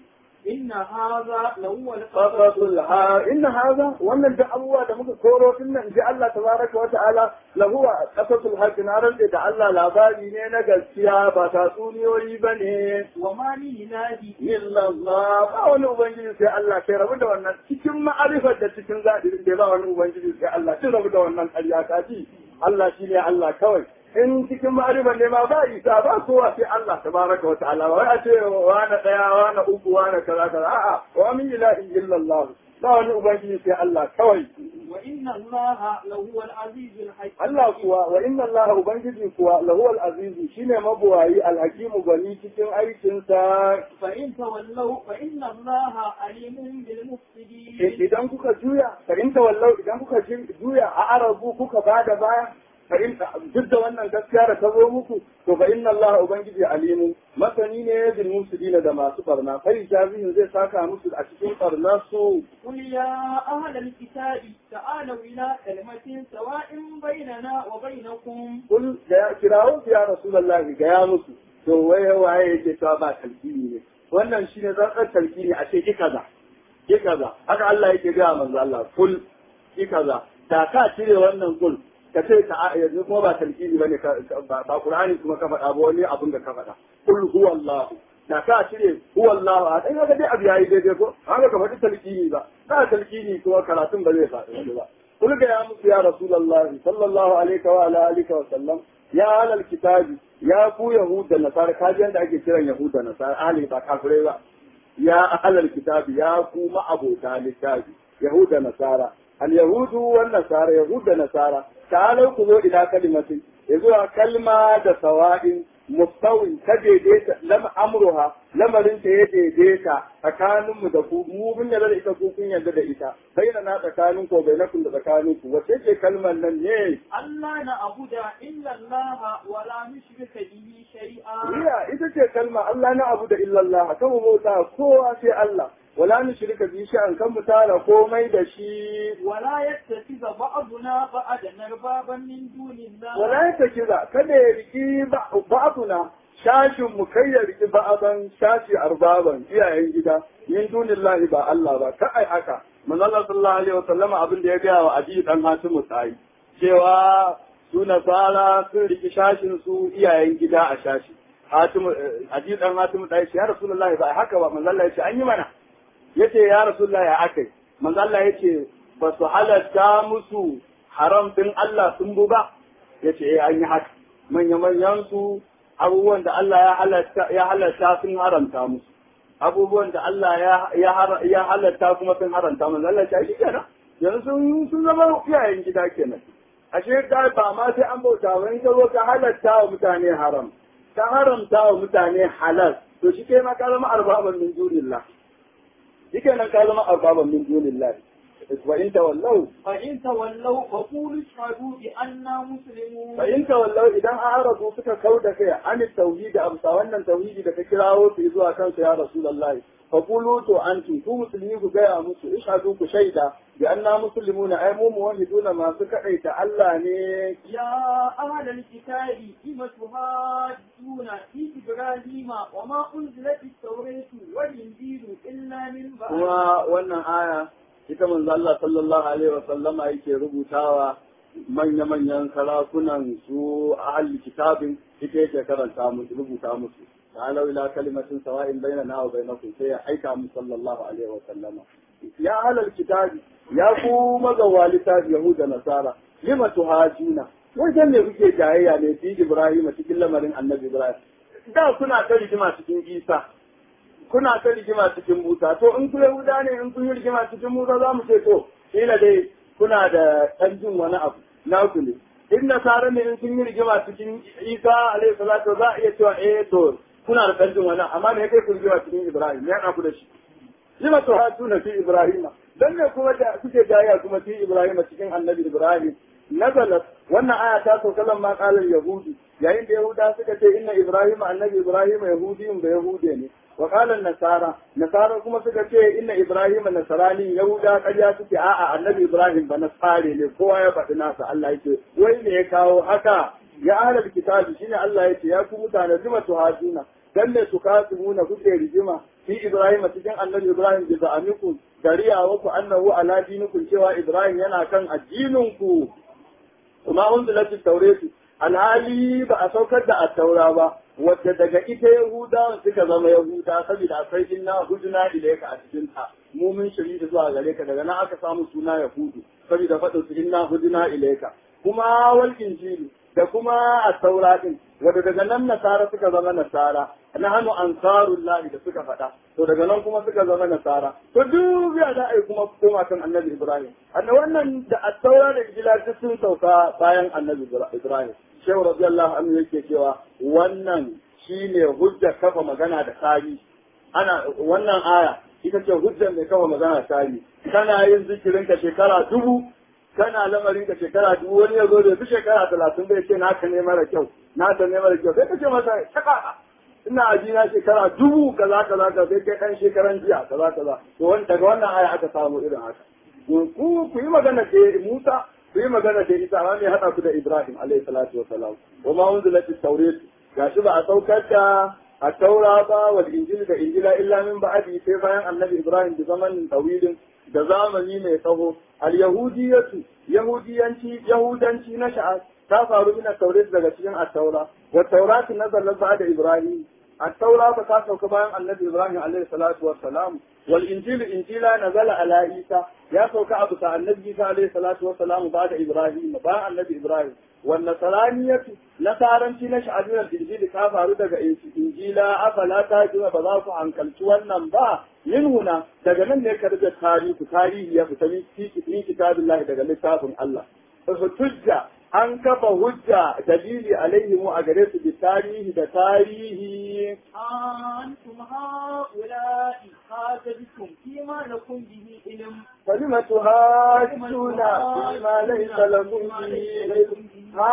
إن هذا لهو qasasul ha inna hadha wannan da abubuwa da muka koro din nan ji Allah tabaraka wa ta'ala lahu qasasul haq na rande da Allah labari ne na gaskiya ba tatsuniyoyi bane وما لي نادي illa Allah ba wani ubangiji sai Allah sai rabu da wannan cikin ma'arifar da cikin zadirin da ba wani ubangiji sai Allah sai rabu da wannan ƙarya ta ji Allah shine Allah kawai in cikin ma'arifar ne ma ba isa ba kowa sai Allah tabaraka wa ta'ala wai a ce wani daya wani uku wani kaza kaza a'a wa min ilahin illa Allah ba wani ubangiji sai Allah kawai وإن الله لهو العزيز الحكيم Allah kuwa wa inna Allah ubangiji kuwa lahuwal azizu shine mabuwayi alhakimu gani cikin aikinsa فإن تولوا فإن الله عليم بالمفسدين idan kuka juya fa in tawallau idan kuka ji- juya a arabu kuka bada baya fa in duk da wannan gaskiya da ta zo muku to fa inna Allah ubangiji alimu masani ne bil mufsidina da masu barna fa jazihin zai saka musu a cikin barnar su قل يا أهل الكتاب تعالوا إلى كلمة سواء بيننا وبينكم kul da ya kirawo su ya rasulullahi ga ya musu to waye waye yake cewa ba talkini ne wannan shine zantsar talkini a ce ki kaza ki kaza haka Allah yake ga manzo Allah kul ki kaza da ka cire wannan kul ka ce ta yanzu kuma ba talkini bane ka- ba ba Qur'ani kuma ka faɗa ba wani abin da ka faɗa kul huwallahu da ka cire huwallahu a dai ga dai abu yayi daidai ko haka ka faɗi talkini ba ba talkini kuma karatun ba zai faɗi ba قل يا موسى يا رسول الله صلى الله عليه وعلى اله وسلم يا اهل الكتاب يا كو يهود da nasara kaji yanda ake kiran yahud da nasara ahli ba kafirai ba ya ahl الكتاب ya ku ma abota littafi yahud da nasara al yahudu wan nasara yahud da nasara ta'alu ku zo ila kalimatin yazo kalma da sawa'in mustawin ta daidaita lam amruha lamarin ta ya daidaita tsakanin mu da ku mu mun yarda da ita ku kun yarda da ita bayyana na tsakanin ko bainakum da tsakanin ku wace ce kalmar nan ne ألا نعبد إلا الله ولا نشرك به شيئا riya ita ce kalma Allah na abu da illallah kan mu bauta kowa sai Allah wala nushrika bi shay'an kan mu tara komai da shi ولا يتخذ بعضنا بعضا أربابا من دون الله wala ya kiza kada ya riki ba'duna shashin mu kai ya riki ba'dan shashi arbaban iyayen gida min dunillahi ba Allah ba ka ai haka manzo Allah sallallahu alaihi wasallama abin da ya ga wa Abi dan Hatimu sai cewa su nasara sun riki shashin su iyayen gida a shashi Hatimu Abi dan Hatimu dai ya Rasulullahi ba ai haka ba manzo Allah ya ce an yi mana yace ya Rasulullahi ya akai manzo Allah yace ba su halatta musu haram din Allah sun bu ba yace eh an yi haka manya manyan su abubuwan da Allah ya halatta ya halatta sun haramta musu abubuwan da Allah ya ya har- ya halatta kuma sun haramta musu Allah ya shi kenan yanzu sun sun zama iyayen gida kenan ashe ka ba ma sai an bauta ba in ka zo ka halatta wa mutane haram ka haramta wa mutane halal to shi kai ma ka zama arbaban min dunillah shi kenan ka zama arbaban min dunillah wa in tawallau فإن تولوا فقولوا اشهدوا بأننا مسلمون fa in tawallau idan an arabu suka kau da kai an tauhidi amsa wannan tauhidi da ka kirawo su zuwa kansu ya rasulullahi fa qulu to antum ku musulmi ku gaya musu ishhadu ku shaida bi anna muslimuna ay mu muwahhiduna masu kadaita Allah ne يا أهل الكتاب لم تهاجون في إبراهيم وما أنزلت التوراة والإنجيل إلا من بعد kuma wannan aya ita manzo Allah sallallahu alaihi wa sallama yake rubutawa manya-manyan sarakunan su ahli kitabin ita yake karanta musu rubuta musu ta'alau ila kalimatin sawa'in bainana wa bainakum sai ya aika mu sallallahu alaihi wa sallama ya ahlal kitabi ya ku magawalita yahuda nasara lima tuhajuna wajen ne kuke jayayya ne fi ibrahim cikin lamarin annabi ibrahim da kuna ta rigima cikin isa kuna ta rigima cikin Musa to in ku Yahuda ne in kun yi rigima cikin Musa za mu ce to kila dai kuna da ɗan jin wani abu na ku ne in nasara ne in kun yi rigima cikin Isa alaihi salatu za a iya cewa eh to kuna da ɗan jin wani amma me kai ku rigima cikin Ibrahim ya ku da shi lima to hatuna fi Ibrahim dan ne kuma da kuke jayya kuma fi Ibrahim cikin annabi Ibrahim nazalat wannan aya ta sauka lamma qalar yahudi yayin da yahuda suka ce inna ibrahim annabi ibrahim yahudiyun da yahude ne wa qala nasara nasara kuma suka ce inna ibrahim nasarani yahuda ƙarya suke a'a annabi ibrahim ba nasare ne kowa ya faɗi nasa Allah yake wai ne ya kawo haka ya ahlul kitabi shine Allah yake ya ku mutane lima tuhaduna dan ne su kasumuna kuke rigima fi ibrahim cikin annabi ibrahim bi za'amikum dariya wa ku annahu ala dinikum cewa ibrahim yana kan addinin ku kuma unzilat at-tauratu alhali ba a saukar da at-taura ba wadda daga ita yahudawan suka zama yahuda saboda akwai inna huduna ilayka a cikin ta mu mun shiri da zuwa gare ka daga nan aka samu suna yahudu saboda faɗin su inna huduna ilayka kuma wal injilu da kuma at-taura din wanda daga nan nasara suka zama nasara na hannu ansarullahi da suka faɗa to daga nan kuma suka zama nasara to duk ya da ai kuma koma kan annabi ibrahim annabi wannan da at-taura da injila duk sun sauka bayan annabi ibrahim shehu radiyallahu anhu yake cewa wannan shine hujja kafa magana da tarihi ana wannan aya ita ce hujjar mai kafa magana da tarihi kana yin zikirin ka shekara dubu kana lamarin ka shekara dubu wani ya zo da su shekara talatin bai ce naka ne mara kyau naka ne mara kyau sai ka ce masa shaka ina aji na shekara dubu kaza kaza ka sai kai dan shekaran jiya kaza kaza to wani daga wannan aya aka samu irin haka ku ku yi magana da Musa ku yi magana da Isa ma mai hada ku da Ibrahim alaihi salatu wa salam wa ma unzilat at-tawrat gashi ba a saukar da a taura ba wal injil da injila illa min ba'di sai bayan annabi Ibrahim da zamanin tawilin da zamani mai tsawo al yahudiyatu yahudiyanci yahudanci na sha'a ta faru min taurat daga cikin at-taura wa taurat nazalat ba'da Ibrahim at-taura ba ta sauka bayan annabi Ibrahim alaihi salatu wa salam wal injil injila nazala ala Isa ya sauka abu ta annabi Isa alaihi salatu wa salam ba'da Ibrahim bayan annabi Ibrahim والنصرانية نصارنتي نشأتنا الإنجيل كافر دقا إنجيلا أفلا تاجوا بذاك عن كالتوانا با من هنا دقا من نكرد التاريخ تاريخ يفتني في كتاب الله دقا لتاب الله ففتجة an kafa hujja dalili alaihi mu a gare su bi tarihi da tarihi أنتم هؤلاء حاجبتم فيما لكم به علم فلم تهاجون فيما ليس لكم به علم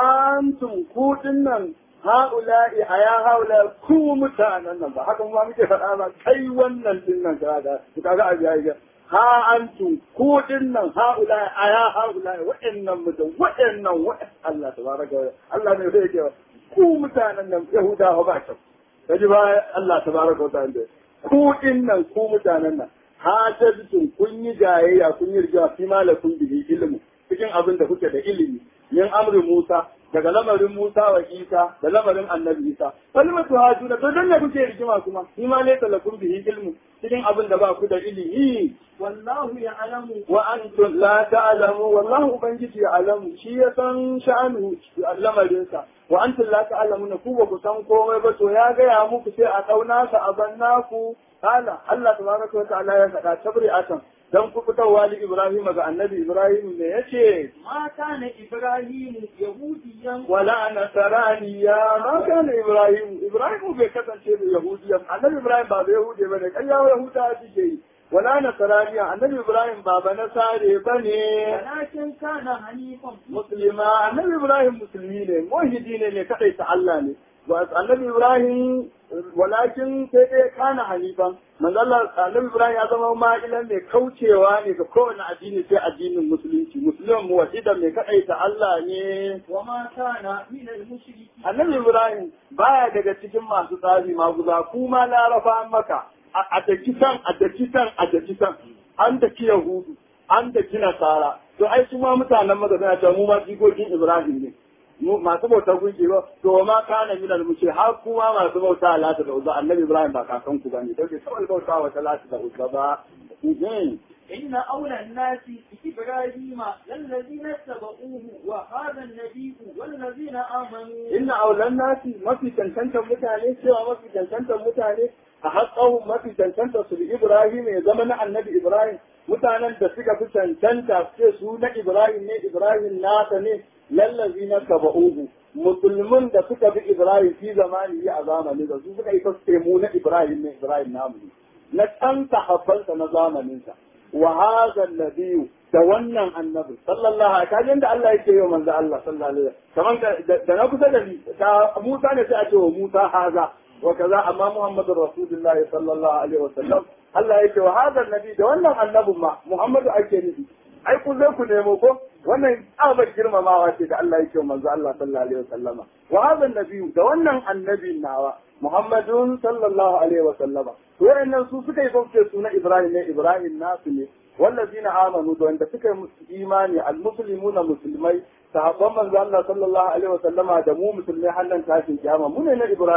antum ku dinnan haula'i a ya haula ku mutanen nan ba haka ma muke faɗa ba kai wannan dinnan kaga kaga a biya ha antum ku dinnan haula'i a ya haula'i wa'annan mutan wa'annan Allah tabaraka wa Allah ne zai ce ku mutanen nan yahudawa ba kyau kaji ba Allah tabaraka wa ta'ala ku dinnan ku mutanen nan hajjatun kun yi jayayya kun yi rijawa fi malakun bihi ilmu cikin abin da kuke da ilimi min amri Musa daga lamarin Musa wa Isa da lamarin Annabi Isa kalmatu hajuna to dan ne kuke rigima kuma ni ma laysa lakum bihi ilmu cikin abin da ba ku da ilimi والله يعلم wa antum la ta'lamu wallahu ubangiji ya'lamu shi ya san sha'anu lamarin sa wa antum la ta'lamuna ku ba ku san komai ba to ya gaya muku sai a kauna sa a banna ku kala Allah tabaraka wa ta'ala ya faɗa tabri'atan dan ku fitarwa li Ibrahim ga annabi Ibrahim ne yace ما كان إبراهيم يهوديا wala nasaraniya ma kana Ibrahim Ibrahim bai kasance da Yahudiya annabi Ibrahim ba da Yahudi bane kai ya Yahuda suke yi wala nasaraniya annabi Ibrahim ba ba nasare bane ولكن كان حنيفا muslima annabi Ibrahim musulmi ne muwahhidi ne ne kadai ta Allah ne wa annabi Ibrahim walakin sai dai kana hanifan manzo Allah annabi Ibrahim ya zama ma'ilan mai kaucewa ne ga kowane addini sai addinin musulunci musulman muwahhidan mai kadai ta Allah ne وما كان من المشركين annabi Ibrahim baya daga cikin masu tsari maguza kuma larafa maka a daki san a daki san a daki san an daki yahudu an daki nasara to ai su ma mutanen maka suna cewa mu ma jikokin Ibrahim ne mu masu bautar gunki ba to ma kana min al mushi har kuma masu bauta lata da uzza annabi Ibrahim ba kakan ku bane dauke kawai bauta wa lata da uzza ba Mhm. إن أولى الناس بإبراهيم للذين اتبعوه وهذا النبي والذين آمنوا inna aulan nasi mafi cancantar mutane cewa mafi cancantar mutane a haƙƙahun mafi cancantar su da Ibrahim ya zama na annabi Ibrahim mutanen da suka fi cancanta ce su na Ibrahim ne Ibrahim nasa ne lallazi na taba'uhu musulmin da suka bi Ibrahim fi zamani a zamani da su suka yi fasfe mu na Ibrahim ne Ibrahim namu ne na can sahabbansa na zamaninsa wa hadha nabiyyu da wannan annabi sallallahu alaihi wasallam da Allah yake yi wa manzo Allah sallallahu alaihi wasallam kaman da na kusa da ni da Musa ne sai a ce wa Musa haza wa kaza amma Muhammadu Rasulullahi sallallahu alaihi wasallam Allah yake wa hadha nabi da wannan annabin ma Muhammadu ake nufi ai ku zai ku nemo ko wannan tsabar girmamawa ce da Allah yake wa manzo Allah sallallahu alaihi wasallama wa hadha nabiyyu da wannan annabin nawa Muhammadun sallallahu alaihi wasallama to wayannan su suka yi bauce su na Ibrahim ne Ibrahim nasu ne wallazina amanu da wanda suka yi imani almuslimuna musulmai sahabban manzo Allah sallallahu alaihi wasallama da mu musulmai hannan tashin kiyama mu ne na Ibrahim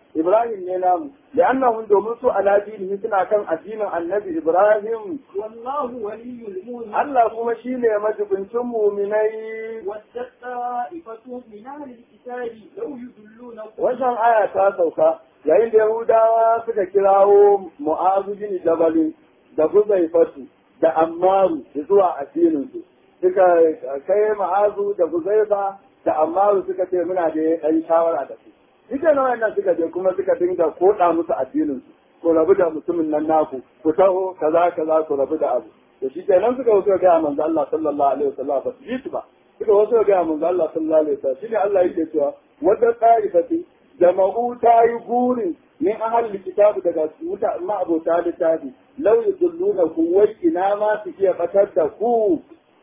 Ibrahim ne namu da annahum domin su ala dinihi suna kan addinin annabi Ibrahim والله ولي المؤمنين Allah kuma shine majibincin muminai وَدَّتْ طَائِفَةٌ مِنْ أَهْلِ الْكِتَابِ لَوْ يُضِلُّونَكُمْ wannan aya ta sauka yayin da Yahudawa suka kirawo Mu'azu bin Jabal da Huzaifatu da Ammaru zuwa addinin su suka kai Mu'azu da Huzaifa da Ammaru suka ce muna da ɗan shawara da su Ita na wannan suka je kuma suka dinga koɗa musu addinin su ku rabu da mutumin nan naku ku taho kaza kaza ku rabu da abu da shi kenan suka wasu ga manzo Allah sallallahu alaihi wasallam ba su ji su ba suka wasu ga manzo Allah sallallahu alaihi wasallam shine Allah yake cewa wadda ta'ifati jama'u ta yi gurin min ahal kitabu daga wuta ma abota littafi law yudulluna ku wai ina ma su iya batar da ku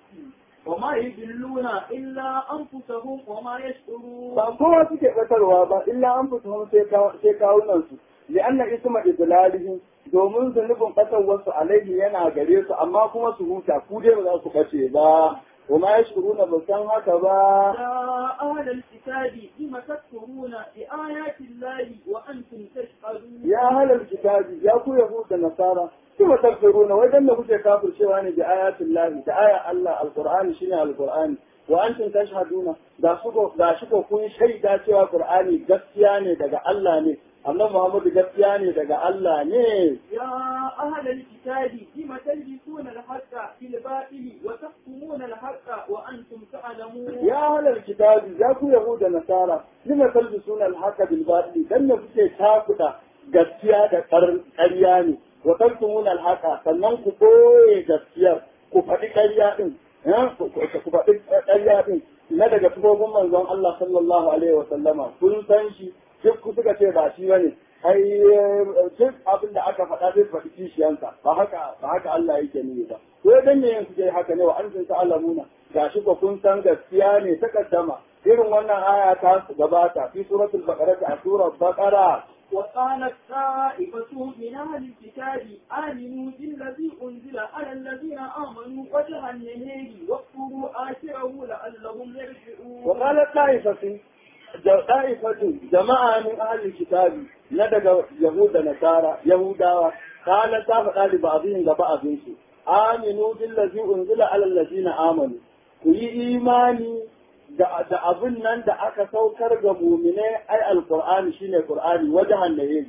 وما يضلون إلا أنفسهم وما يشعرون ba kowa suke batarwa ba illa an fito sai kawunan su li'anna isma idlalihim domin zunubin batarwarsu alaihi yana gare su amma kuma su huta ku dai ba za su bace ba wa ma yashkuruna ba san haka ba يا أهل الكتاب لم تكفرون بآيات الله وأنتم تشهدون ya halal kitabi ya ku yahu da nasara kuma takfuruna wai dan da kuke kafircewa ne da ayatin lahi da aya Allah alqur'ani shine alqur'ani wa antum tashhaduna da su ko da shi ko kun shaida cewa qur'ani gaskiya ne daga Allah ne annabi Muhammadu gaskiya ne daga Allah ne يا أهل الكتاب لم تلبسون الحق بالباطل وتكتمون الحق وأنتم تعلمون ya halal kitabi ya ku yahu da nasara lima talbisuna alhaqa bil batil dan da kuke takuda gaskiya da ƙarya ne wa tantumuna alhaqa sannan ku boye gaskiyar ku faɗi ƙarya din eh, ku ku faɗi ƙarya din na daga tufofin manzon Allah sallallahu alaihi wa sallama kun san shi duk ku suka ce ba shi bane ai eh, duk abin da aka faɗa zai faɗi kishiyansa ba haka ba haka Allah yake nuni ba ko dan ne yanzu dai haka ne wa antum ta'lamuna gashi ko kun san gaskiya ne ta kaddama irin wannan aya ta gabata fi suratul baqara a surar baqara وقالت طائفة من أهل الكتاب آمنوا بالذي أنزل على الذين آمنوا وجه النهار واكفروا آخره لعلهم يرجعون وقالت طائفة طائفة جماعة من أهل الكتاب ندق يهود نصارى يهودا قالت تافقا لبعضهم لبعضهم آمنوا بالذي أنزل على الذين آمنوا كي إيماني da da abin nan da aka saukar ga muminai ai alqur'ani shine qur'ani wajahan nahi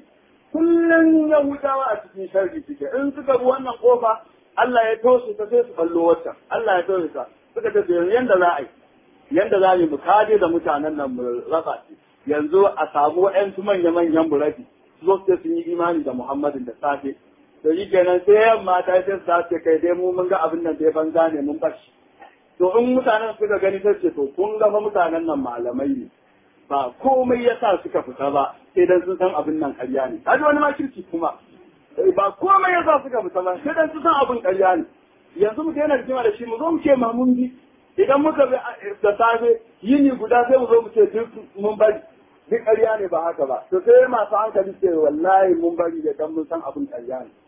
kullun yahudawa a cikin sharri suke in suka bi wannan kofa Allah ya toshe ta sai su ballo wata Allah ya toshe ta suka ce yanzu yanda za a yi yanda za mu kaje da mutanen nan mu raba shi yanzu a samu wa'yansu manya-manyan burafi su zo su sun yi imani da Muhammadin da safe to yi kenan sai yamma ta sai su ce kai dai mu mun ga abin nan dai banza ne mun bashi to in mutanen suka gani sai ce to kun ga fa mutanen nan malamai ne ba komai yasa suka fita ba sai dan sun san abin nan ƙarya ne kaji wani ma kirki kuma ba komai yasa suka fita ba sai dan sun san abin ƙarya ne yanzu mu daina rigima da shi mu zo mu ce ma mun bi idan muka bi da safe yini guda sai mu zo mu ce duk mun bari duk ƙarya ne ba haka ba to sai masu hankali ce wallahi mun bari da dan mun san abin ƙarya ne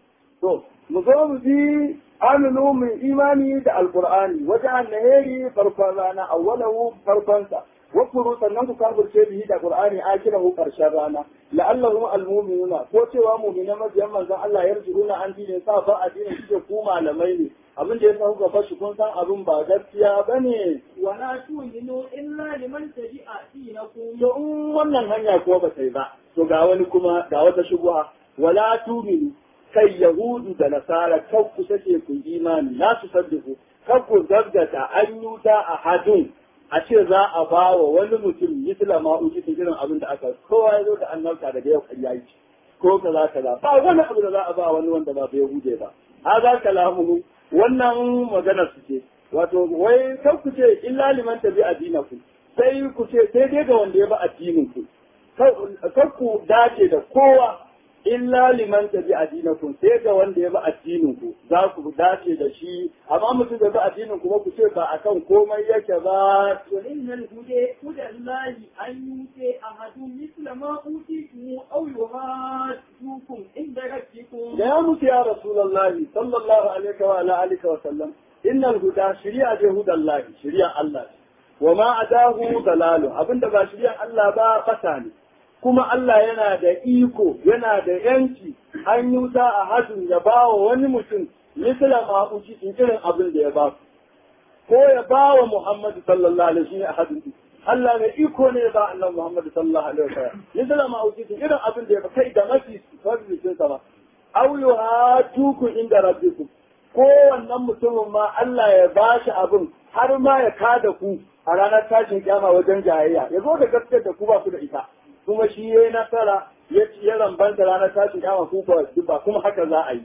to mu zo mu bi aminu mu imani da alqur'ani wajen annaheri farkon rana awwalahu farkonsa wakuru sannan ku kafirce bihi da qur'ani akirahu karshen rana la'allahum almu'minuna ko cewa mu'minan mabiyan manzon Allah yarjuruna an dinin sa ba addinin suke ku malamai ne abin da ya sa kuka fashi kun san abin ba gaskiya bane ولا تؤمنوا إلا لمن تبع دينكم to in wannan hanya ko ba sai ba to ga wani kuma ga wata shubuha wala tuminu kai yahudu da nasara kan ku take ku imani la su saddiku kan ku gaggata an yuta a hadun a ce za a ba wa wani mutum misla ma uji irin abin da aka kowa ya zo da annabta daga yau kan yayi ko kaza kaza ba wani abu da za a ba wani wanda ba bai hude ba haza kalamuhu wannan magana su ce wato wai kan ku ce illa liman tabi addinakum sai ku ce sai dai ga wanda ya ba addinin ku kar ku dace da kowa illa liman tabi addinakum sai ga wanda ya ba addinin ku za ku dace da shi amma mutum da ba addinin ku ba ku ce ba akan komai yake ba وإن الهدى هدى الله أن يؤتي أحد مثل ما أوتيتم أو يهاجوكم عند ربكم da ya mutu ya rasulullahi sallallahu alaihi wa ala alihi wa sallam innal huda shari'a je hudallahi shari'a Allah ce wa ma adahu dalalu abinda ba shari'a Allah ba fata ne kuma Allah yana da iko yana da yanci an yi wuta a hadin ya ba wa wani mutum misala ma uci irin abin da ya ba ko ya ba wa Muhammad sallallahu alaihi wa sallam Allah mai iko ne ba Allah Muhammad sallallahu alaihi wa sallam misala ma uci irin abin da ya ba kai da mafi farzikin sa ba aw yuhatuku inda rabbikum ko wannan mutumin ma Allah ya ba shi abin har ma ya kada ku a ranar tashin kyama wajen jayayya ya zo da gaskiyar da ku ba ku da ita kuma shi ya yi nasara ya ya rambanta ranar tashin kyama ku ba kuma haka za a yi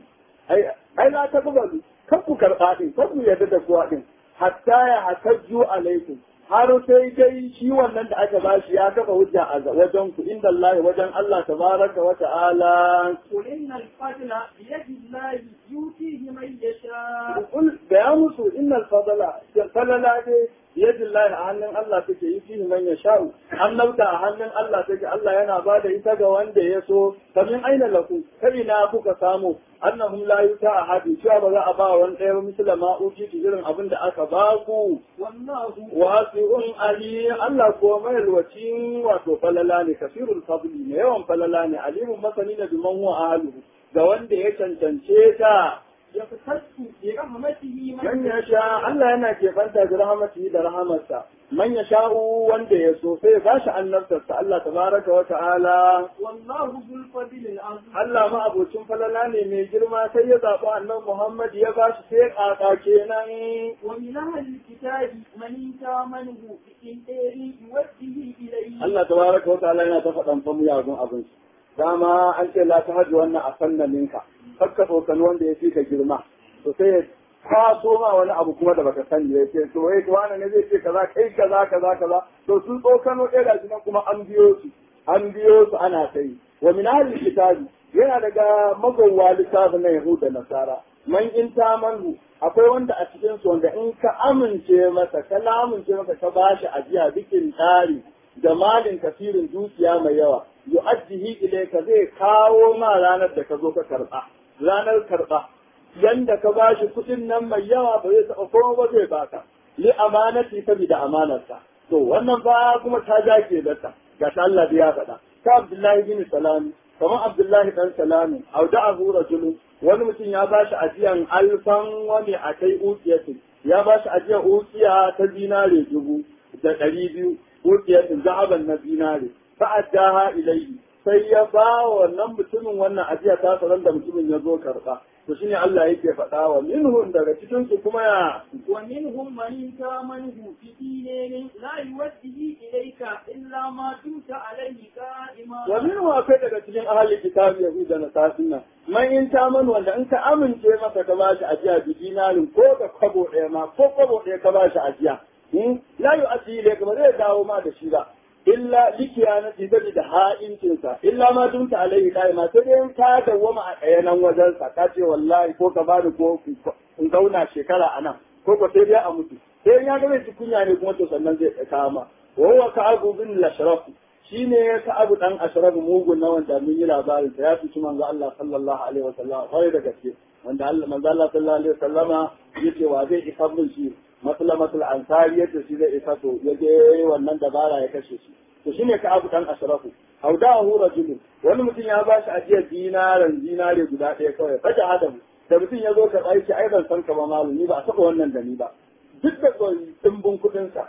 ai na ta buga kan ku karɓa ɗin kan ku yarda da kuwa ɗin hatta ya hatajju alaikum har sai dai shi wannan da aka bashi ya kafa hujja a wajen ku inda Allah wajen Allah tabaraka wa ta'ala قل إن الفضل بيد الله يؤتيه من يشاء kul da ya musu innal fadala falala dai yadda Allah a hannun Allah take yi fihi man yasha'u annabta a hannun Allah take Allah yana ba da ita ga wanda ya so kamin aina laku kai na kuka samu annahum la yuta ahadi cewa ba za a ba wani ɗaya ba misala ma uji irin abin da aka ba ku والله wasi'un ali Allah ko mai alwacin wato falala ne kasirul fadli ne yawan falala ne alimun masani da biman huwa ahluhu ga wanda ya cancance ta يختص برحمته man من ya sha Allah yana keɓanta da rahamatihi da rahamarsa man ya sha'u wanda ya so sai ba shi annabtarsa Allah tabaraka wa ta'ala والله ذو الفضل العظيم Allah ma abocin falala ne mai girma sai ya zaɓi annabi Muhammad ya ba shi sai ƙaƙa kenan ومن أهل الكتاب من تامنه بإنتاج يوجه إليه Allah tabaraka wa ta'ala yana ta faɗan fa muyagun abin shi dama an ce la ta hajji wannan a sannaninka kakka tsokan wanda ya fi ka girma to sai ya kwaso ma wani abu kuma da baka sani ya ce to wai wani ne zai ce kaza kai kaza kaza kaza to sun tsokano ɗaya gashi nan kuma an biyo su an biyo su ana kai wa min ahli kitabi yana daga magawwa littafin na yahuda nasara man in ta manhu akwai wanda a cikin su wanda in ka amince masa ka amince masa ka bashi ajiya bikin tsari da malin kafirin dukiya mai yawa yu'addihi ilayka zai kawo ma ranar da ka zo ka karba ranar karba yanda ka bashi kuɗin nan mai yawa ba zai taɓa kowa ba zai baka li amanati saboda amanarsa to wannan fa kuma ta jake da ta ga ta Allah da ya faɗa ta Abdullahi bin Salami kamar Abdullahi dan Salami au da Abu Rajulu wani mutum ya bashi ajiyan alfan wani a kai ukiyatin ya bashi ajiyar ukiya ta zinare dubu da ɗari biyu ukiyatin zahaban na zinare fa'addaha ilayhi sai ya ba wa wannan mutumin wannan ajiya ta sanar da mutumin ya zo karɓa to shine Allah yake faɗa wa minhum daga cikin su kuma ya ومنهم من تامنه بدينار لا يوجه إليك إلا ما دمت عليه قائما wa minhum akwai daga cikin ahli kitabi yahuda da nasasin nan man in ta man wanda in ka amince masa ka ba shi ajiya bi dinarin ko ka kwabo ɗaya ma ko kwabo ɗaya ka ba shi ajiya hmm? la yu'addi ilayka ba zai dawo ma da shi ba illa likiyanati da da ha'incinsa illa ma dumta alaihi ma sai dai ka dawwama a ɗayanan wajensa ka ce wallahi ko ka bani ko in zauna shekara a nan ko ko sai dai a mutu sai ya ga mai kunya ne kuma to sannan zai kama wa huwa ka'abu bin lashraf shine ka'abu dan ashraf mugun na wanda mun yi labarin sa ya fi manzo Allah sallallahu alaihi wasallam kwarai da gaske wanda Allah manzo Allah sallallahu alaihi wasallama yace wa zai isa mun shi maslamatul ansari yadda shi zai isa to ya je wannan dabara ya kashe shi to shine ka abu dan ashrafu audahu rajulun wani mutum ya bashi ajiyar dinaran dinare guda ɗaya kawai faja hadamu da mutum ya zo ka aiki ai ban san ka ba malumi ba a taɓa wannan da ni ba duk da dimbin kuɗin sa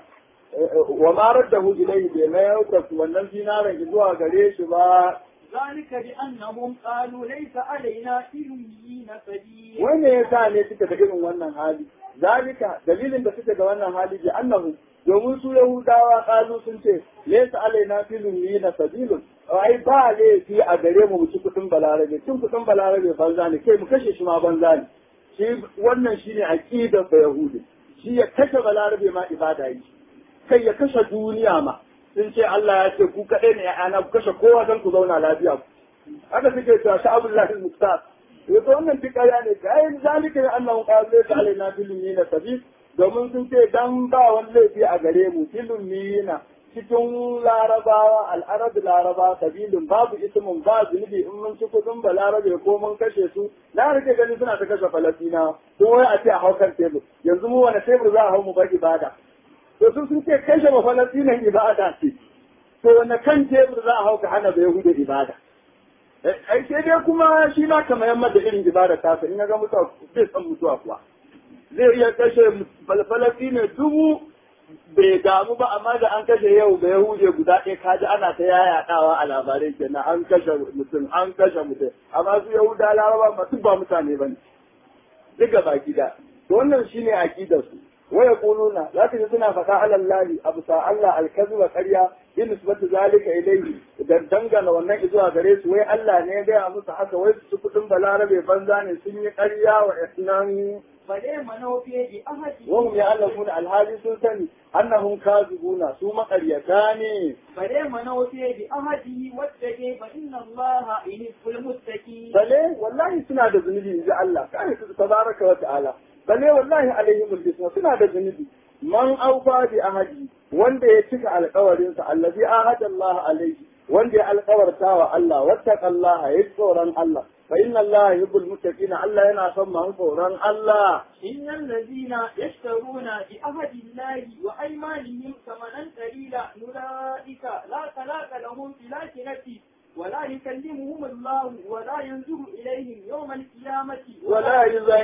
wa ma raddahu ilayhi bai mayar da wannan dinaran zuwa gare shi ba ذلك بأنهم قالوا ليس علينا في الأميين سبيل wanda ya sa ne suka da irin wannan hali zalika dalilin da suka ga wannan hali bi annahu domin su yahudawa kalu sun ce laysa alaina filun yi na sabilun ai ba laifi a gare mu mu ci kudin balarabe cin kudin balarabe banza ne kai mu kashe shi ma banza ne shi wannan shine aqidar da yahudi shi ya kashe balarabe ma ibada yi kai ya kashe duniya ma sun ce Allah ya ce ku kaɗai ne ya'ana ku kashe kowa don ku zauna lafiya haka suke cewa sha'abullahi al-muqtar yanzu wannan duk ƙarya ne ga yin zalika ne annahu qalu laysa alaina filun na sabil domin sun ce dan ba wani laifi a gare mu filun na cikin larabawa al'arab laraba sabilin babu ismin ba zunubi in mun ci kudin ba larabe ko mun kashe su na rike gani suna ta kashe falastina ko wai a ce a haukan tebur yanzu mu wani tebur za a hau mu bar ibada to sun sun ce kashe ba falasinan ibada ce to wanda kan tebur za a hau ka hana bai hude ibada ai sai dai kuma shi ma kamar yamma da irin ibada ta in ga mutuwa zai san mutuwa kuwa zai iya kashe falfalafi ne dubu bai damu ba amma da an kashe yau da yahude guda ɗaya kaji ana ta yayaɗawa a labarai kenan an kashe mutum an kashe mutum amma su yahuda laraba masu ba mutane ba ne duka baki da to wannan shine aqidar su waya kuluna zaka ji suna faɗa alallahi abu sa Allah alkazu wa ƙarya in nisbatu zalika ilayhi da dangana wannan zuwa gare su wai Allah ne ya gaya musu haka wai su kudin balarabe banza ne sun yi ƙarya wa isnan bale manofiye bi ahadi وهم يعلمون الحالي سلطاني أنهم كاذبون سو مقريتان bale manofiye bi ahadi wattake fa inna Allah yuhibbul muttaqin بل والله سنة ذنبي إن جاء الله كان تبارك وتعالى بل والله عليهم الجسم سنة ذنبي من أوفى بأهدي wanda ya cika alkawarinsa allazi ahada Allah alaihi wanda ya alkawarta wa Allah wattaqa Allah ya tsoron Allah fa inna Allah yuhibbul muttaqin Allah yana son masu tsoron Allah إن الذين يشترون بعهد الله وأيمانهم ثمنا قليلا أولئك لا خلاق لهم في الآخرة ولا يكلمهم الله ولا ينظر إليهم يوم القيامة ولا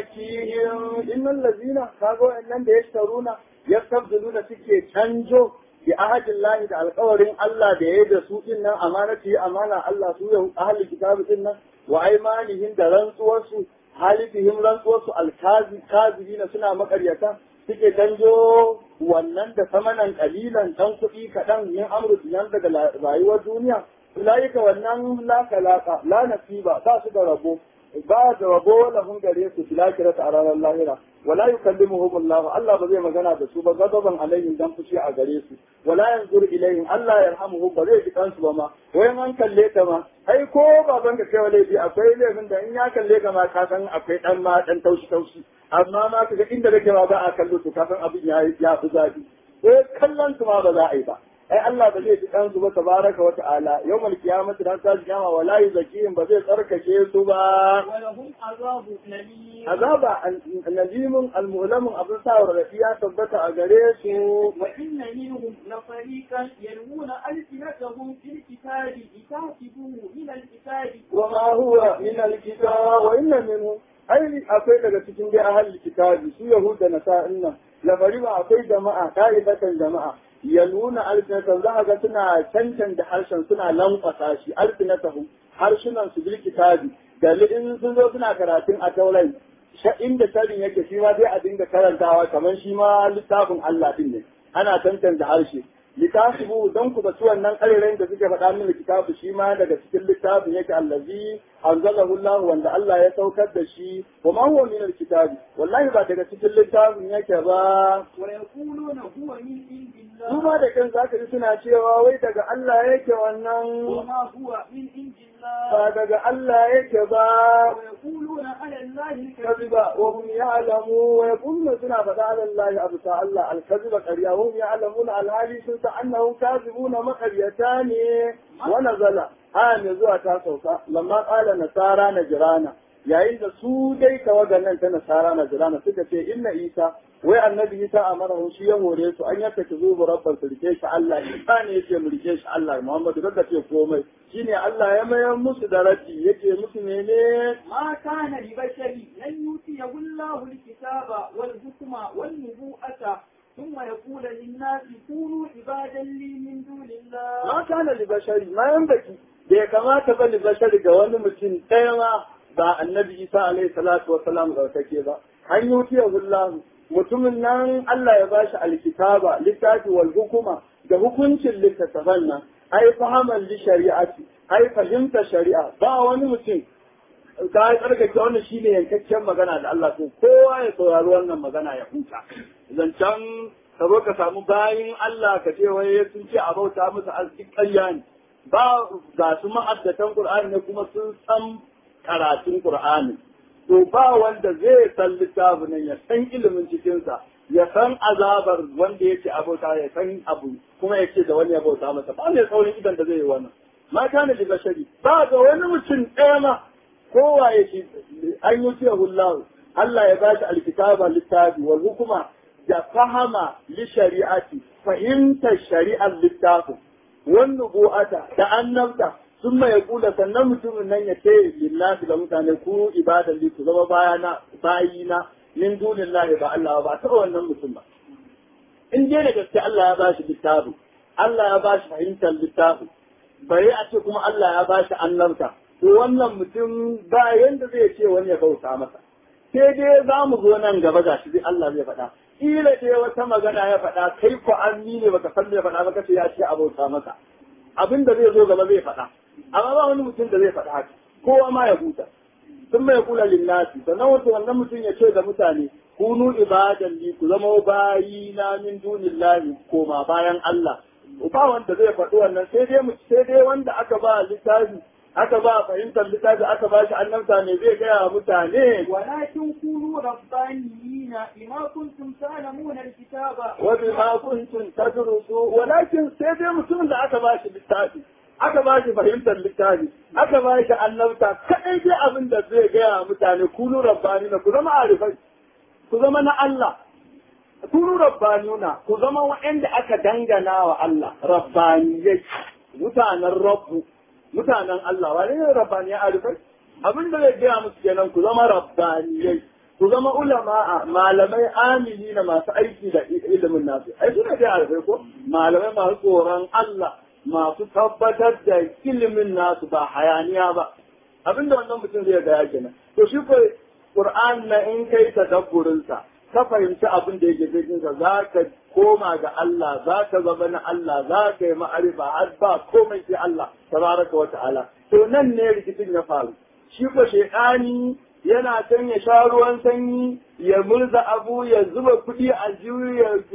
يزكيهم إن الذين كانوا إنهم يشترون يستبدلون سكي canjo bi ahadin lahi da alkawarin Allah da ya da su din nan amana ce amana Allah su yau ahli kitabu din nan wa aimanihim da rantsuwarsu halifihim rantsuwarsu alkazi kazibina suna makaryata suke canjo wannan da samanan kalilan dan kuɗi kaɗan min amru dinan daga rayuwar duniya ulaika wannan la kalaka la nasiba ba su da rabo ba da rabo lahum gare su fil akhirati a ranar lahira wala yukallimuhum Allah Allah ba zai magana da su ba gadaban alaihim dan fushi a gare su wala yanzur ilaihim Allah yarhamuhum ba zai ji kansu ba ma wayan an kalle ka ma ai ko baban ka kai laifi akwai laifin da in ya kalle ka ma ka san akwai dan ma dan taushi taushi amma ma kaga inda kake ma ba a kallo to ka san abin ya ya fi zafi ko kallon su ma ba za a yi ba ai Allah ba zai ji kansu ba tabaraka wa ta'ala yawmal qiyamati dan ta kiyama wala yuzakihim ba zai tsarkake su ba ولهم عذاب أليم azaba nazimun almulamun abin sa rafi ya tabbata a gare su وإن منهم لفريقا يلوون ألسنتهم في الكتاب لتحسبوه من الكتاب وما هو min alkitab wa inna minhum ai akwai daga cikin dai ahli kitabi su yahuda na sa'in nan lafari ba akwai jama'a ka'idatan jama'a yaluna alsinatan za ga suna cancanta harshen suna lankwasa shi alsinatahum harshunan su bil kitabi da in sun zo suna karatun a taurai inda tarin yake shi ma sai a dinga karantawa kamar shi ma littafin Allah din ne ana tantance harshe litasibu don ku basu wannan ƙarerayin da suke faɗa min kitabu shi ma daga cikin littafin yake allazi anzalahu Allah wanda Allah ya saukar da shi wa ma huwa min alkitabi wallahi ba daga cikin littafin yake ba ويقولون هو من عند su الله ma da kan zaka ji suna cewa wai daga Allah yake wannan وما هو من عند الله ba daga Allah yake ba ويقولون على الله الكذب كذبا وهم يعلمون ويقولون سنة فدا على الله أبتا الله الكذب قريا وهم يعلمون الهالي سنة أنهم كاذبون مقريتان ونزل هان زوا تاسوكا لما قال نصارى نجرانا yayin da su dai tawagan nan ta nasara na jirana suka ce inna isa wai annabi isa a mara shi ya hore su an yaka ta zuwa rabban su rike shi Allah isa ne yake mu rike shi Allah Muhammadu daga ce komai shine Allah ya mayar musu da raji yake musu mene ما كان لبشر لن يؤتيه الله الكتاب والحكم والنبوءة ثم يقول للناس كونوا عبادا لي من دون الله ma kana li bashari ma yan baki da ya kamata ba li bashari ga wani mutum ɗaya ma ba annabi isa alaihi salatu wa salam ga take ba an yi wuce hullahu mutumin nan Allah ya bashi alkitaba littafi wal hukuma da hukuncin littattafan nan ai fahaman li shari'ati ai fahimta shari'a ba wani mutum ka yi tsarkake wannan shine yankakken magana da Allah to kowa ya saurari wannan magana ya huta zancen ka zo ka samu bayin Allah ka ce wai sun ce a bauta musu arziki ƙarya ne ba ga su ma'addatan Qur'ani ne kuma sun san karatun Qur'ani to ba wanda zai san littafin nan ya san ilimin cikinsa ya san azabar wanda yake a bauta ya san abu kuma yake da wani ya bauta masa ba mai saurin idan da zai yi wannan ma kana da bashari ba ga wani mutum ɗaya ma kowa ya ce an yi fiye hullahu Allah ya bashi alkitaba littafi wal hukuma da fahama li shari'ati fahimtar shari'ar littafin wan nubu'ata da annabta sun mai kula sannan mutumin nan ya ce lillahi ga mutane ku ibadan li ku zama bayana bayina min dunillahi ba Allah ba ta wannan mutum ba in dai da gaske Allah ya bashi littafi Allah ya bashi fahimtar littafi bari a ce kuma Allah ya bashi annabta to wannan mutum ba yanda zai ce wani ya bauta masa sai dai za mu zo nan gaba gashi dai Allah zai faɗa kila dai wata magana ya faɗa kai ko an ne baka san me faɗa ba kace ya ce a bauta masa abin da zai zo gaba zai faɗa amma ba wani mutum da zai faɗa haka kowa ma ya huta sun mai kula linnasi sannan wata wannan mutum ya ce da mutane kunu ibadan li ku zama bayi na min dunillahi koma bayan Allah ba wanda zai faɗi wannan sai dai mu sai dai wanda aka ba littafi aka ba fahimtar littafi aka ba shi annabta ne zai gaya wa mutane ولكن كونوا ربانيين بما كنتم تعلمون الكتاب wa bima kuntum tadrusu walakin sai dai mutumin da aka ba shi littafi aka ba shi fahimtar littafi aka ba shi annabta kadai dai abin da zai gaya wa mutane kunu rabbanina ku zama arifai ku zama na Allah kunu rabbanuna ku zama wa'anda aka dangana wa Allah rabbaniyai mutanen rabbu mutanen Allah wani ne rabbaniyai arifai abin da zai gaya musu kenan ku zama rabbaniyai ku zama ulama malamai amini na masu aiki da ilimin nasu ai suna dai arifai ko malamai masu tsoron Allah masu tabbatar da ilimin nasu ba hayaniya ba abin da wannan mutum zai gaya kenan to shi ko Qur'an na in kai tadabburinsa ka fahimci abin da yake cikinsa za ka koma ga Allah za ka zama na Allah za ka yi ma'arifa har ba komai sai Allah tabaraka wa ta'ala to nan ne rikicin ya faru shi ko shekani yana can ya sha ruwan sanyi ya murza abu ya zuba kuɗi a jiwu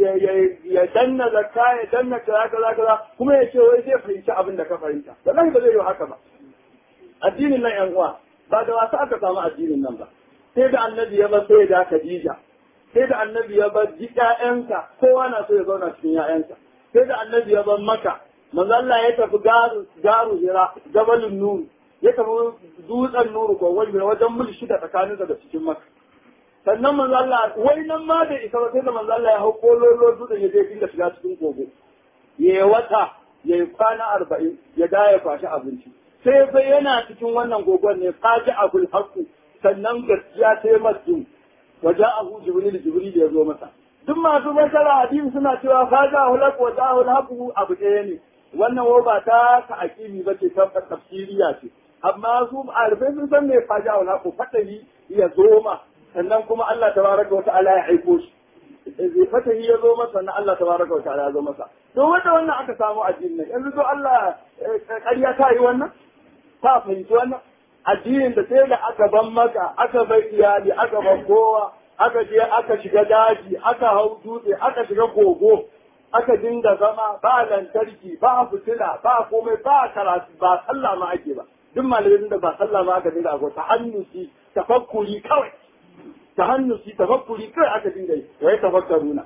ya danna zakka ya danna kaza kaza kaza kuma ya ce wai zai fahimci abin da ka fahimta wallahi ba zai yi haka ba addinin nan yan uwa ba da wasa aka samu addinin nan ba sai da annabi ya bar sai da Khadija sai da annabi ya bar ji ƴaƴansa kowa na so ya zauna cikin ƴaƴansa sai da annabi ya bar Makka manzo Allah ya tafi garu garu Hira Jabalun Nur ya tafi dutsen Nur ko wajen wajen mil shida tsakaninsa da cikin Makka sannan manzo Allah wai nan ma da isa ba sai da manzo Allah ya hau kololo dutsen ya je dinga shiga cikin kogo ya wata ya yi kwana arba'in ya da ya kwashi abinci sai sai yana cikin wannan gogon ne faji abul haqqu sannan gaskiya ta yi masu waje abu jibril jibril ya zo masa duk masu masara hadisi suna cewa faja hulak wa jahul haqqu abu ɗaya ne wannan wo ba ta ka akimi ba ce ta tafsiriya ce amma su alfai sun san me faja hul haqqu fatahi ya zo ma sannan kuma Allah tabaraka wa ta'ala ya aiko shi zai fatahi ya zo masa sannan Allah tabaraka wa ta'ala ya zo masa to wanda wannan aka samu addinin nan yanzu to Allah ƙarya ta yi wannan ta fahimci wannan addinin da sai da aka ban maka aka bai iyali aka ban kowa aka je aka shiga daji aka hau dutse aka shiga kogo aka dinga zama ba lantarki ba fitila ba komai ba karatu ba sallah ma ake ba duk malamin da ba sallah ma aka dinga akwai tahannusi tafakkuri kawai tahannusi tafakkuri kawai aka dinga yi wa ya tafakkaruna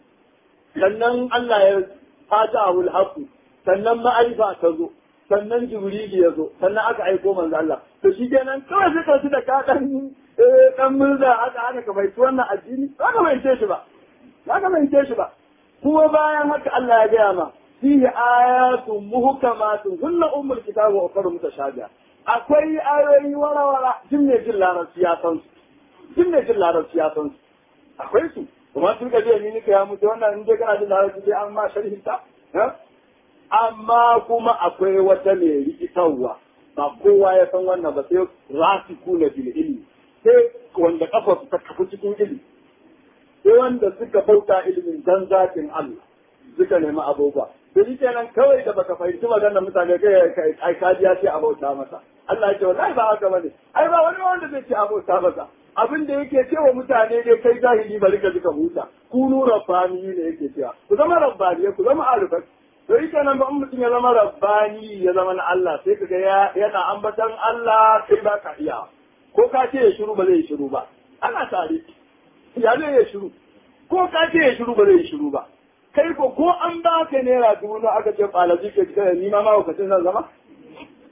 sannan Allah ya fata ahul haqu sannan ma'arifa ta zo sannan jibrili ya zo sannan aka aiko manzo Allah to shi kenan kawai suka su da ka dan dan murza aka aka ka bai wannan addini ba ka bai shi ba ba ka bai shi ba kuma bayan haka Allah ya gaya ma fihi ayatun muhkamatun hunna ummul kitabi wa ukhra mutashabiha akwai ayoyi wara-wara jin ne jin larabci ya san su jin ne jin larabci ya san su akwai su kuma sun ka je ni nika ya mutu wannan in dai kana jin larabci sai an ma sharhin ta amma kuma akwai wata mai rikitarwa ba kowa ya san wannan ba sai rasiku na bil ilmi sai wanda kafa su ta kafu cikin ilmi sai wanda suka bauta ilimin dan zatin Allah suka nemi abubuwa da shi kenan kawai da baka fahimci maganar mutane kai ai kajiya ce a bauta masa Allah ya ce wallahi ba haka bane ai ba wani wanda zai ce a bauta masa abin da yake cewa mutane dai kai jahili bari ka ji ka huta kunu rabbani ne yake cewa ku zama rabbani ku zama arifai to yi kenan ba in mutum ya zama rabbani ya zama na Allah sai kaga ya yana ambatan Allah sai ba ka iya ko ka ce ya shiru ba zai shiru ba ana tare ya zai ya shiru ko ka ce ya shiru ba zai shiru ba kai ko ko an ba ka naira dubu na aka ce ɓalaji ke cikin ni ma ma zan zama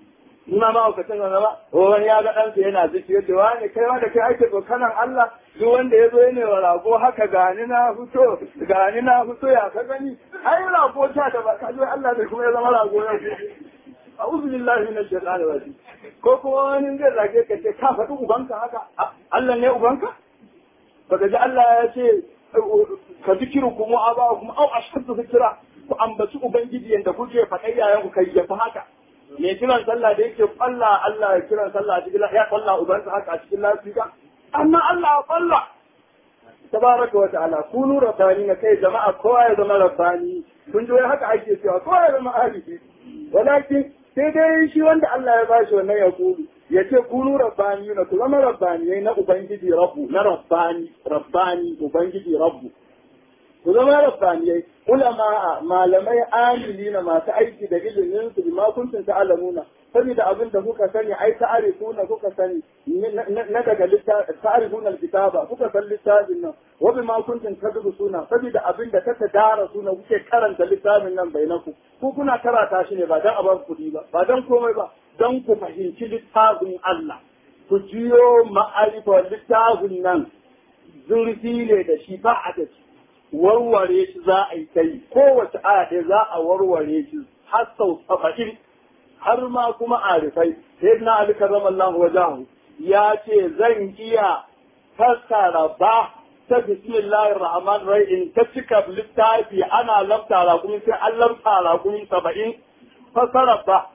ina ma aukacin zama ba wani ya ga ɗansa yana ziki ya ce wani kai wanda kai ake tsokanan Allah duk wanda ya zo ya wa rago haka gani na fito gani na fito ya ka gani ai rago ta da ba ka zo Allah zai kuma ya zama rago ya a'udhu billahi minash shaitani rajim ko kuma wani zai zage ka ce ka faɗi ubanka haka Allah ne ubanka baka ji Allah ya ce ka zikiru kuma aba kuma au ashaddu zikira ku ambaci ubangiji yanda kuke faɗa yayan ku kai yafi haka me kiran sallah da yake kwalla Allah ya kiran sallah a cikin ya kwalla ubansa haka a cikin lafiya amma Allah ya kwalla tabaraka wa ta'ala kunu rabbani na kai jama'a kowa ya zama rabbani kun ji wai haka ake cewa kowa ya zama alifi walakin sai dai shi wanda Allah ya bashi wannan ya kulu ya ce kunu rabbani na ku zama rabbani na ubangiji rabbu na rabbani rabbani ubangiji rabbu ku zama rabbaniyai ulama malamai amili na masu aiki da ilimin su bima kuntum ta'lamuna saboda abin da kuka sani ai ta'arifuna kuka sani na daga ta'arifuna alkitaba kuka san littafin nan wa bima kuntum tadrusuna saboda abin da kaka dara suna kuke karanta littafin nan bainaku ku kuna karata shi ne ba dan a ba kuɗi ba ba dan komai ba dan ku fahimci littafin Allah ku jiyo ma'arifa littafin nan zurfi ne da shi ba a da shi warware shi za a yi kai kowace aya ɗaya za a warware shi har sau saba'in har ma kuma arifai sai na ali karramallahu wajahu ya ce zan iya fassara ba ta bismillahir rahman rahim ta cika littafi ana lamtara kuma sai an lamtara kuma saba'in fassara ba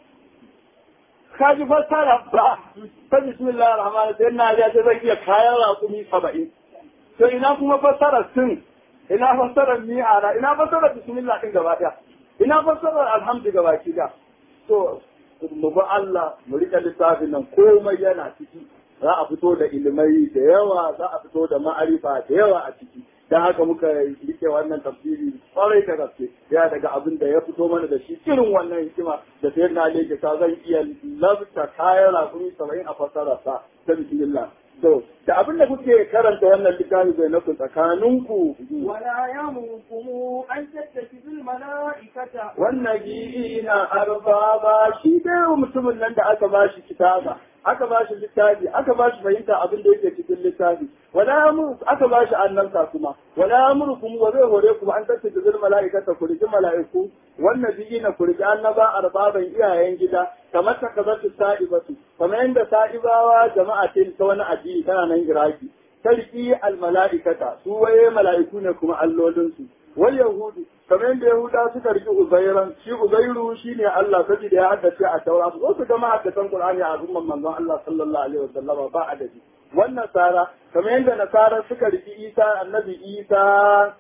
kaji fassara ba ta bismillahir rahman sai na ya ce zan iya kayan raƙumi saba'in to ina kuma fassara sun ina fassarar mi'ara ina fassarar bismillah din gaba daya ina fassarar alhamdu gaba ki da to mu bi Allah mu rika littafin nan komai yana ciki za a fito da ilimai da yawa za a fito da ma'arifa da yawa a ciki dan haka muka rike wannan tafsiri kwarai da gaske ya daga abin da ya fito mana da shi irin wannan hikima da sai na leke ta zan iya labta kayan rakumi saba'in a fassara sa ta bismillah to da abin da kuke karanta wannan littafi bai naku tsakaninku ولا يأمركم أن تتخذوا الملائكة wannan na arbaba shi dai mutumin nan da aka bashi kitaba aka bashi littafi aka bashi fahimta abin da yake cikin littafi wala yamuru aka bashi annabta kuma wala yamurukum wa zai hore kuma an tattace zul malaikata ku riki malaiku wannan na ku riki annaba arbaban iyayen gida kamar ta kazatu sa'ibatu kamar yadda sa'ibawa jama'a ce ta wani addini tana nan iraki tarki al malaikata su waye malaiku ne kuma allolinsu wal yahudu kamar yadda yahuda suka riki uzairan shi uzairu shine Allah saboda ya haddace a taura su su ga mahaddatan qur'ani a umman manzon Allah sallallahu alaihi wasallam ba adadi wannan sara kamar yadda nasara suka riki isa annabi isa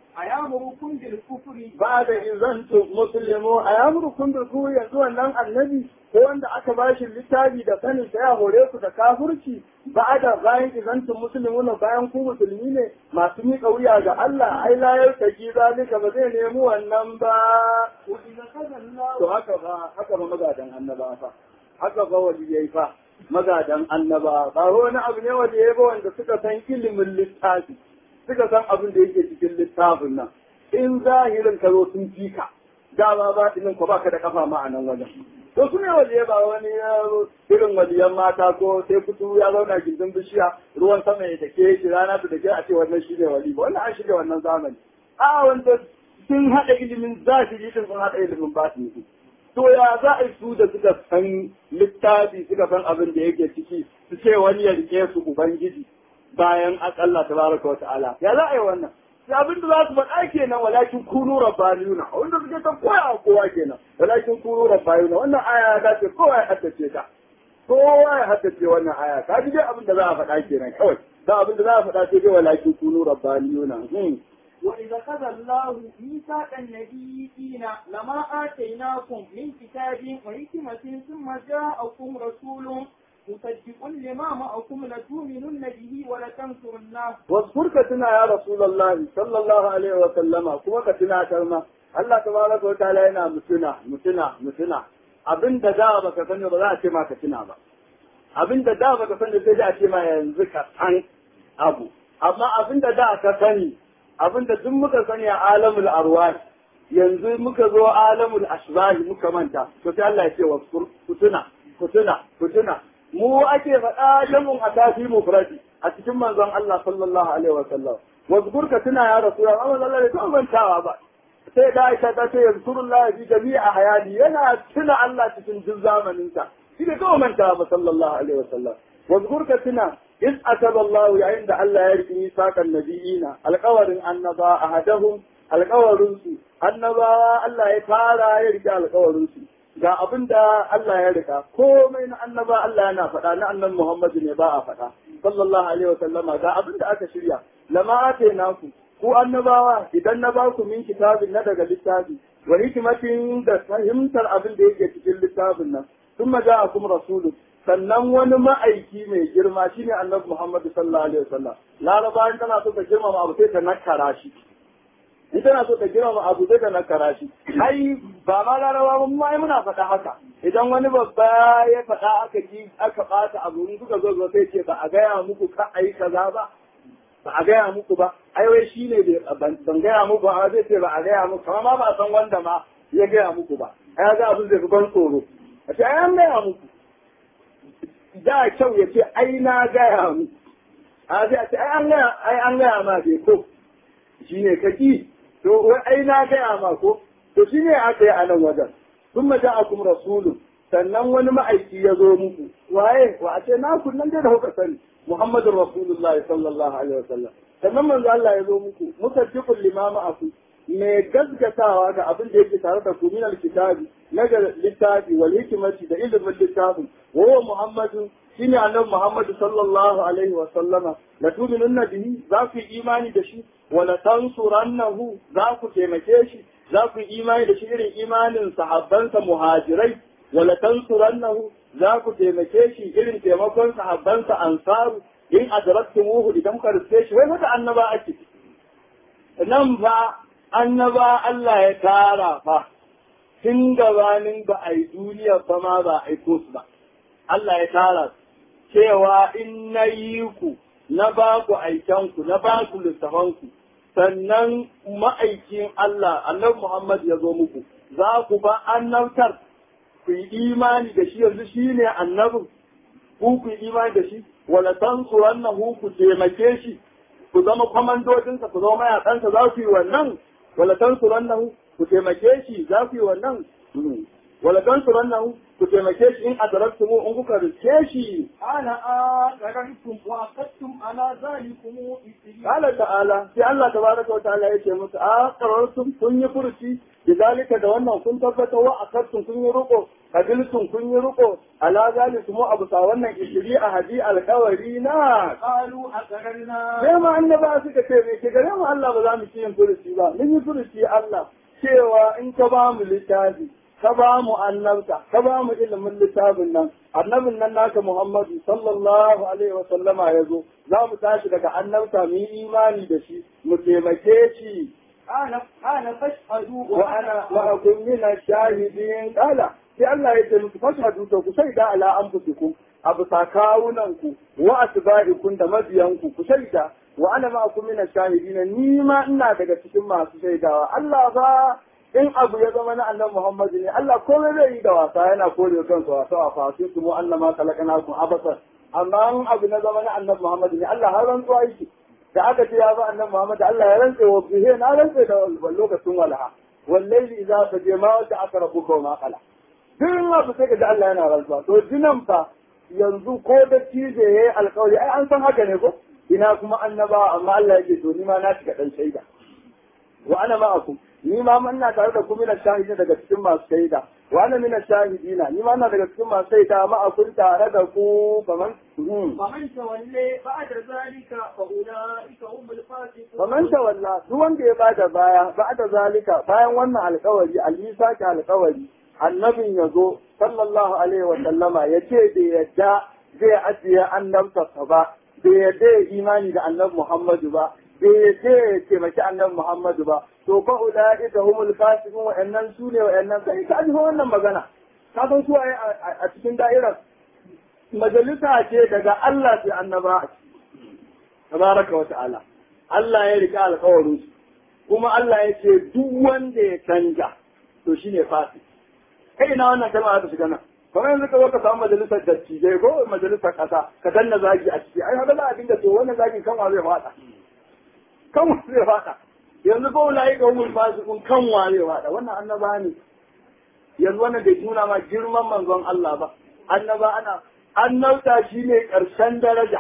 أيأمركم بالكفر ba da izantu muslimu a yamurkun da ku yanzu wannan annabi ko wanda aka bashi littafi da sanin sa ya hore ku da kafurci ba da bayan izantu muslimu na bayan ku musulmi ne masu miƙa wuya ga Allah ai la yartaki zalika ba zai nemi wannan ba وإذا خذ الله to haka ba haka ba magadan annaba fa haka ba waliyai fa magadan annaba ba wani abu ne waliyai ba wanda suka san ilimin littafi suka san abin da yake cikin littafin nan in zahirin ka zo sun fi ka dama ba ɗinin ko baka da kafa ma a nan wajen to su ne waliyai ba wani yaro irin waliyan mata ko sai kutu ya zauna gindin bishiya ruwan sama ya dake shi rana ta dake a ce wannan shi ne wali ba wannan an shiga wannan zamani a wanda sun haɗa ilimin zahiri din sun haɗa ilimin batini to ya za a yi su da suka san littafi suka san abin da yake ciki su ce wani ya rike su ubangiji bayan Allah tabaraka wa ta'ala ya za a yi wannan sai abin da za su faɗa kenan walakin kunu rabbaniyuna wanda suke ta koya kowa kenan walakin kunu rabbaniyuna wannan aya ya dace kowa ya haddace ta kowa ya haddace wannan aya ka ji dai abin da za a faɗa kenan kawai da abin da za a faɗa sai dai walakin kunu rabbaniyuna hmm. وإذا خذ الله ميثاق النبيين لما آتيناكم من كتاب وحكمة ثم جاءكم رسول مصدق لما معكم لتؤمنن به ولتنصرنه واذكر كتنا يا رسول الله صلى الله عليه وسلم كما كتنا كلمة الله تبارك وتعالى yana mutuna mutuna mutuna abin da da baka sani ba za a ce ma ka tuna ba abin da da baka sani sai a ce ma yanzu ka san abu amma abin da da ka sani abin da duk muka sani a alamul arwah yanzu muka zo alamul ashbahi muka manta to sai Allah ya ce wa kutuna ku tuna ku tuna mu ake faɗa jamun a tafi mufradi a cikin manzon Allah sallallahu alaihi wa sallam wazkur ka tuna ya rasu ya amma Allah bai mantawa ba sai da Aisha ta ce yazkurullahi fi jami'a hayali yana tuna Allah cikin duk zamanin sa shi ne kawai mantawa ba sallallahu alaihi wa sallam wazkur ka tuna إذ أتب الله عند الله يرجي ميثاق النبيين القول النبا أحدهم القول النبا الله يتعالى يرجع القول ga abin da Allah ya rika komai na annaba Allah yana faɗa na annan Muhammadu ne ba a faɗa sallallahu alaihi wa sallama ga abin da aka shirya lama ate naku ku annabawa idan na ba ku min kitabin na daga littafi wa hikmatin da fahimtar abin da yake cikin littafin nan thumma ja'akum rasulun sannan wani ma'aiki mai girma shine annabi Muhammad sallallahu alaihi wasallam laraba in tana so ta girmama abu sai ta nakara shi in tana so ta girmama abu sai ta nakara shi ai ba ma laraba ba mu ai muna faɗa haka idan wani babba ya faɗa aka ji aka ɓata abu in kuka zo zo sai ce ba a gaya muku ka ayi kaza ba ba a gaya muku ba ai wai shine ban gaya muku ba zai ce ba a gaya muku amma ma ba san wanda ma ya gaya muku ba ai ga abin zai fi ban tsoro a ce ai an gaya muku da kyau ya ce ai na gaya mu a sai a ce ai an gaya ai an gaya ma bai ko shine kaki to wai ai na gaya ma ko to shine aka yi a nan wajen sun ma ja'akum rasulun sannan wani ma'aiki ya zo muku waye wa a ce na kunnan dai da kuka sani muhammadur rasulullahi sallallahu alaihi wasallam sannan manzo Allah ya zo muku musaddiqul limama aku mai gaskatawa ga abin da yake tare da ku min alkitabi na ga littafi wal hikmati da ilimin littafin wa huwa muhammadu shine annabi muhammadu sallallahu alaihi wa sallama la tu'minunna bihi za ku yi imani da shi wa la tansurannahu za ku taimake shi za ku yi imani da shi irin imanin sahabbansa muhajirai wa la tansurannahu za ku taimake shi irin taimakon sahabbansa ansaru in adraktumuhu idan ka riske shi wai haka annaba ake nan fa annaba Allah ya tara fa tun gabanin ba a yi duniya ba ma ba a aiko su ba. Allah ya tara cewa in na yi ku na ba ku aikenku na ba ku littafanku sannan ma'aikin Allah annabi Muhammad ya zo muku za ku ba annabtar ku yi imani da shi yanzu shi ne annabin ku ku yi imani da shi wala tansurannahu ku taimake shi ku zama kwamandodinsa ku zama mayakansa za ku yi wannan wala tansurannahu ku taimake shi za ku yi wannan wala tansurannahu ku taimake shi in adaraktumu in kuka rike shi ana aqarantum wa aqadtum ala zalikum isri qala ta'ala sai Allah tabaraka wa ta'ala yace musu aqarantum kun yi furuci bidalika da wannan kun tabbata wa aqadtum kun yi ruko kabiltum kun yi ruko ala zalikum abu sa wannan isri a hadi alkawari na qalu aqarna sai ma annaba suka ce me ke gare mu Allah ba za mu ci yin furuci ba mun yi furuci Allah cewa in ka ba mu littafi ka ba mu annabta ka ba mu ilimin littafin nan annabin nan naka Muhammadu sallallahu alaihi wa sallama ya zo za mu tashi daga annabta mu yi imani da shi mu taimake shi ana ana fashhadu wa ana ma'akum min ash-shahidin qala sai Allah ya ce musu fashhadu to ku shaida ala anfusikum abu sakawunan ku wa asba'ikum da mabiyanku ku shaida wa ana ma'akum min ash-shahidin ni ma ina daga cikin masu shaidawa Allah ba in abu ya zama na annan Muhammadu ne Allah komai zai yi da wasa yana kore kansa wasa a fasin su mu Allah ma kalakana kun abasa amma in abu na zama na annan Muhammadu ne Allah har rantsuwa yake da aka ce ya ba annan Muhammadu Allah ya rantse wa bihe na rantse da lokacin walaha wallahi idza taje ma wata aka rabu ko ma kala duk abu sai ka ji Allah yana rantsuwa to jinan fa yanzu ko da cije yayi alƙawari ai an san haka ne ko ina kuma annaba amma Allah yake to ni ma na shiga dan shaida wa ana ma'akum ni ma ina tare da ku mina shahidin daga cikin masu shaida wa ana mina shahidina ni ma ina daga cikin masu shaida ma a kun tare da ku kaman فمن تولي بعد ذلك فأولئك هم الفاسقون kaman tawalla duk wanda ya bada baya ba'da zalika bayan wannan alƙawari alisa ka alƙawari annabin ya zo sallallahu alaihi wa sallama ya ce da yadda zai ajiye annabtarsa ba bai yadda ya imani da annabi Muhammadu ba bai yadda ya taimaki annabi Muhammadu ba to fa ulaika humul fasiqun wa'annan su ne wa'annan sai ka ji wannan magana ka san su waye a cikin da'irar majalisa ce daga Allah sai annaba tabaraka wa ta'ala Allah ya rika alƙawarin su kuma Allah ya ce duk wanda ya canja to shine fasik kai ina wannan kalma za ta shiga nan kamar yanzu ka zo ka samu majalisar dattijai ko majalisar ƙasa ka danna zagi a ciki ai haka za a dinga to wannan zagin kanwa zai faɗa kanwa zai faɗa yanzu ko wulayi ga umul fasikun kanwa zai faɗa wannan annaba ne yanzu wannan bai nuna ma girman manzon Allah ba annaba ana annabta shine ƙarshen daraja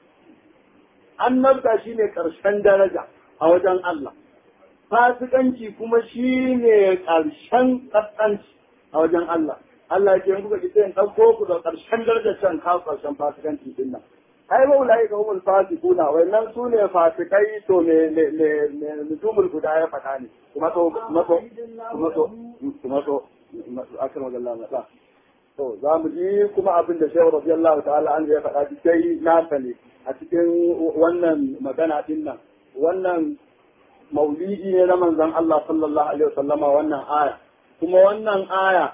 annabta shine ƙarshen daraja a wajen Allah fasikanci kuma shine ƙarshen ƙasƙanci a wajen Allah Allah ke kuka ki sai ɗauko ku da ƙarshen darajar can kawo ƙarshen fasikanci din nan ai ba ulai ga humul fasikuna wannan su ne fasikai to me me me me nujumul guda ya faɗa ne kuma to kuma to kuma to kuma to akan wajen Allah to za mu ji kuma abin da Shehu radiyallahu ta'ala an ya faɗa sai nasa ne a cikin wannan magana din nan wannan maulidi ne na manzon Allah sallallahu alaihi wasallama wannan aya kuma wannan aya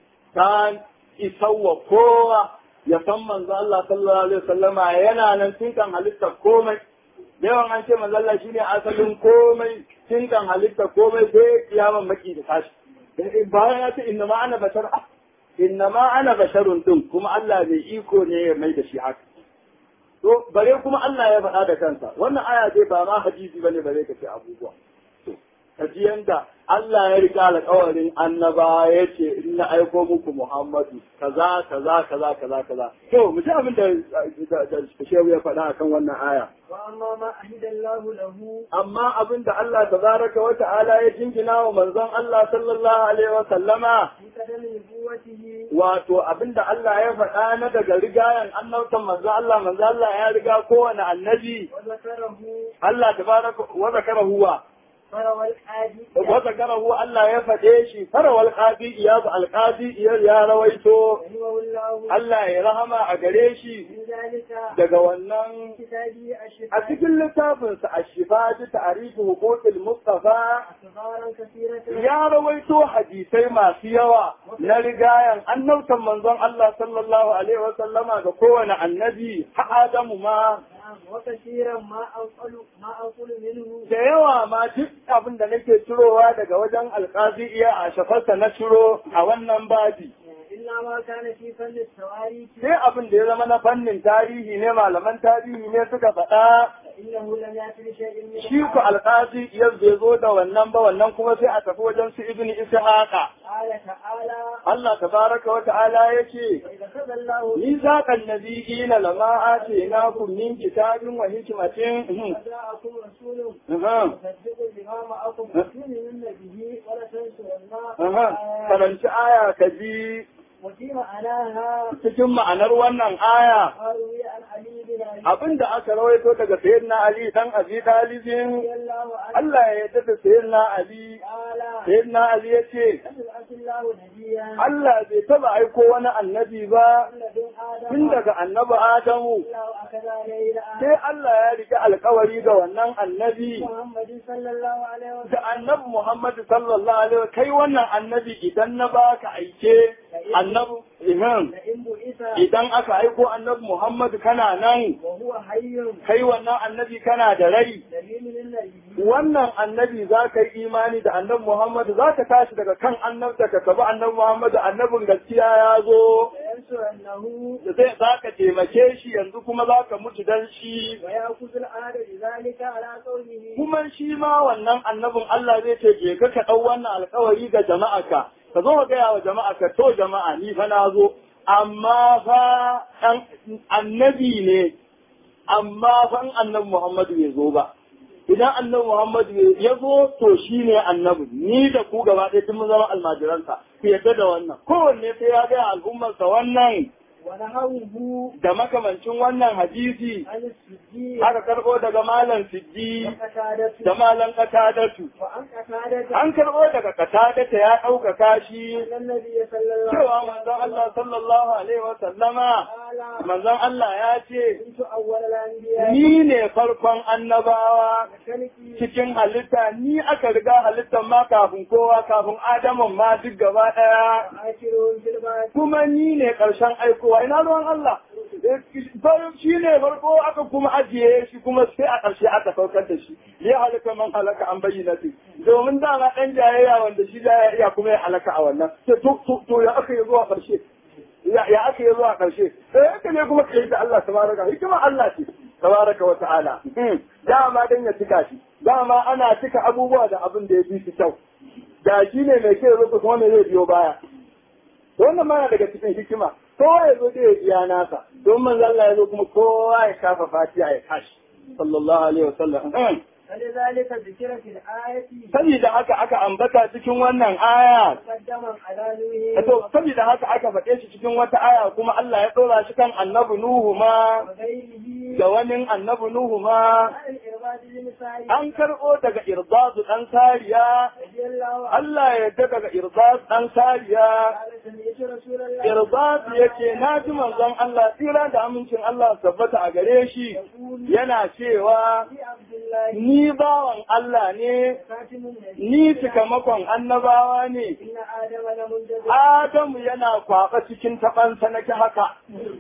ta isawa kowa ya san manzo Allah sallallahu alaihi wasallama yana nan tun kan halitta komai yawan an ce manzo Allah shine asalin komai tun kan halitta komai sai kiyaman maki da tashi bayan ya ce inna ma ana bashar inna ma ana basharun din kuma Allah bai iko ne ya mai da shi haka to bare kuma Allah ya faɗa da kansa wannan aya dai ba ma hadisi bane bare ka ce abubuwa ka ji yanda Allah ya rika alƙawarin annaba ya ce in na aiko muku Muhammadu kaza kaza kaza kaza kaza to mu ji abin da shehu ya faɗa akan wannan aya وأما ما أهد الله له amma abin da Allah tabaraka wa ta'ala ya jingina wa manzon Allah sallallahu alaihi wa sallama في قدم نبوته wato abin da Allah ya faɗa na daga rigayen annabtan manzon Allah manzon Allah ya riga kowane annabi وذكره Allah tabaraka wa zakara huwa فروى الحادي wa zakarahu Allah ya faɗe shi farawal qadi iyad al qadi ya rawaito رحمه الله Allah ya rahama a gare shi من ذلك daga wannan كتابه a الشفاء cikin littafinsa a shifa ta ta'arifu huquqil mustafa أخبارا كثيرة ya rawaito hadisai masu yawa na rigayan annabtan manzon Allah sallallahu alaihi wa sallama ga kowane annabi ha Adamu ma نعم وكثيرا ما أنقل ما أنقل منه da yawa ma duk abin da nake cirowa daga wajen alkazi iya a shafarsa na ciro a wannan babi إلا ما كان في فن التواريخ sai abin da ya zama na fannin tarihi ne malaman tarihi ne suka faɗa فإنه لم يأتي بشيء من shi ku alkazi iya bai zo da wannan ba wannan kuma sai a tafi wajen su ibn ishaqa قال تعالى Allah tabaraka wa ta'ala yace وإذا خذ الله ميثاق النبيين لما آتيناكم من كتاب وحكمة وجاءكم رسول أها. مصدق لما معكم لتؤمنن به ولتنصرنه Aha, karanci aya ka ji وفي معناها cikin ma'anar wannan aya قالوا عن علي بن ابي abinda aka rawaito daga sayyidina Ali dan Abi Talibin رضي الله عنه Allah ya yarda da sayyidina Ali قال sayyidina Ali yace لم يبعث الله نبيا Allah bai taba aiko wani annabi ba ولد ادم tun daga annabi Adamu الله اخذ عليه الان sai Allah ya rike alkawari ga wannan annabi محمد صلى الله عليه da وسلم annabi Muhammad sallallahu alaihi wa kai wannan annabi idan na baka aike annabi Iman لئن بعث idan aka aiko annabi Muhammad kana nan وهو حي kai wannan annabi kana da rai دليل للنبي wannan annabi za ka yi imani da annabi Muhammad za ka tashi daga kan annabta ka tabi annabi Muhammad annabin gaskiya ya zo وينصرنه da zai za ka taimake shi yanzu kuma za ka mutu dan shi ويأخذ العهد بذلك على قوله kuma shi ma wannan annabin Allah zai ce je ka ka ɗau wannan alkawari ga jama'aka ka zo ka gaya wa jama'aka to jama'a ni fa na zo amma fa ɗan annabi ne amma fa in annabi Muhammadu bai zo ba idan annabi Muhammadu ya zo to shi ne annabi ni da ku gaba ɗaya tun mun zama almajiransa ku yadda da wannan kowanne sai ya gaya al'ummarsa wannan ونهوه da makamancin wannan hadisi عن السجي aka karɓo daga malam siddi وقتادته da malam katadatu وعن قتادته an karɓo daga katadata ya ɗaukaka shi أن النبي صلى الله cewa عليه manzon Allah sallallahu alaihi wa sallama قال manzon Allah ya ce كنت أول الأنبياء ni ne farkon annabawa وكلتي cikin halitta ni aka riga halittar ma kafin kowa kafin Adamun ma duk gaba ɗaya وآخرهم في البعث kuma ni ne ƙarshen aikowa ina ruwan Allah Farin shi ne farko aka kuma ajiye shi kuma sai a ƙarshe aka saukar da shi ya halaka man halaka an bayyana su domin dama ɗan jayayya wanda shi jayayya kuma ya halaka a wannan to to to ya aka yi zuwa ƙarshe ya haka ya zo a ƙarshe sai haka ne kuma kai da Allah tabaraka hikima Allah ce tabaraka wa ta'ala dama dan ya cika shi dama ana cika abubuwa da abin da ya fi su kyau da shi ne mai kyau zo kuma me zai biyo baya to wannan ma daga cikin hikima kowa ya zo da ya iya nasa don manzo Allah ya zo kuma kowa ya kafa fatiha ya tashi sallallahu alaihi wasallam فلذلك ذكر في الآية saboda haka aka ambata cikin wannan aya مقدما على نوح to saboda haka aka faɗe shi cikin wata aya kuma Allah ya ɗora shi kan annabi Nuhu ma وغيره da wani annabi Nuhu ma عن الإرباد بن سعيد an karɓo daga Irbadu ɗan Sariya رضي الله عنه Allah ya yarda daga Irbad ɗan Sariya قال سمعت رسول الله Irbad yake na ji manzon Allah tsira da amincin Allah su tabbata a gare shi يقول yana cewa في عبد الله ni bawan Allah ne خاتم النبي ni cikamakon annabawa ne إن آدم لمنجز Adamu yana kwaɓa cikin taɓansa na ki haka.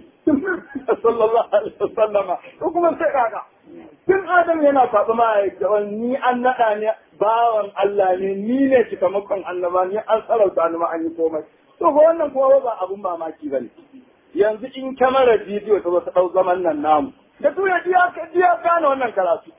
Sallallahu alaihi wasallama. Ko kuma sai kaga. Tun Adamu yana kwaɓa ma ni an naɗa ne bawan Allah ne ni ne cikamakon annaba ni an sarauta ni ma an yi komai. To ko wannan kuma ba abun mamaki bane. Yanzu in kyamarar bidiyo ta zo ta ɗau zaman nan namu. Da tuya diya diya gane wannan karatu.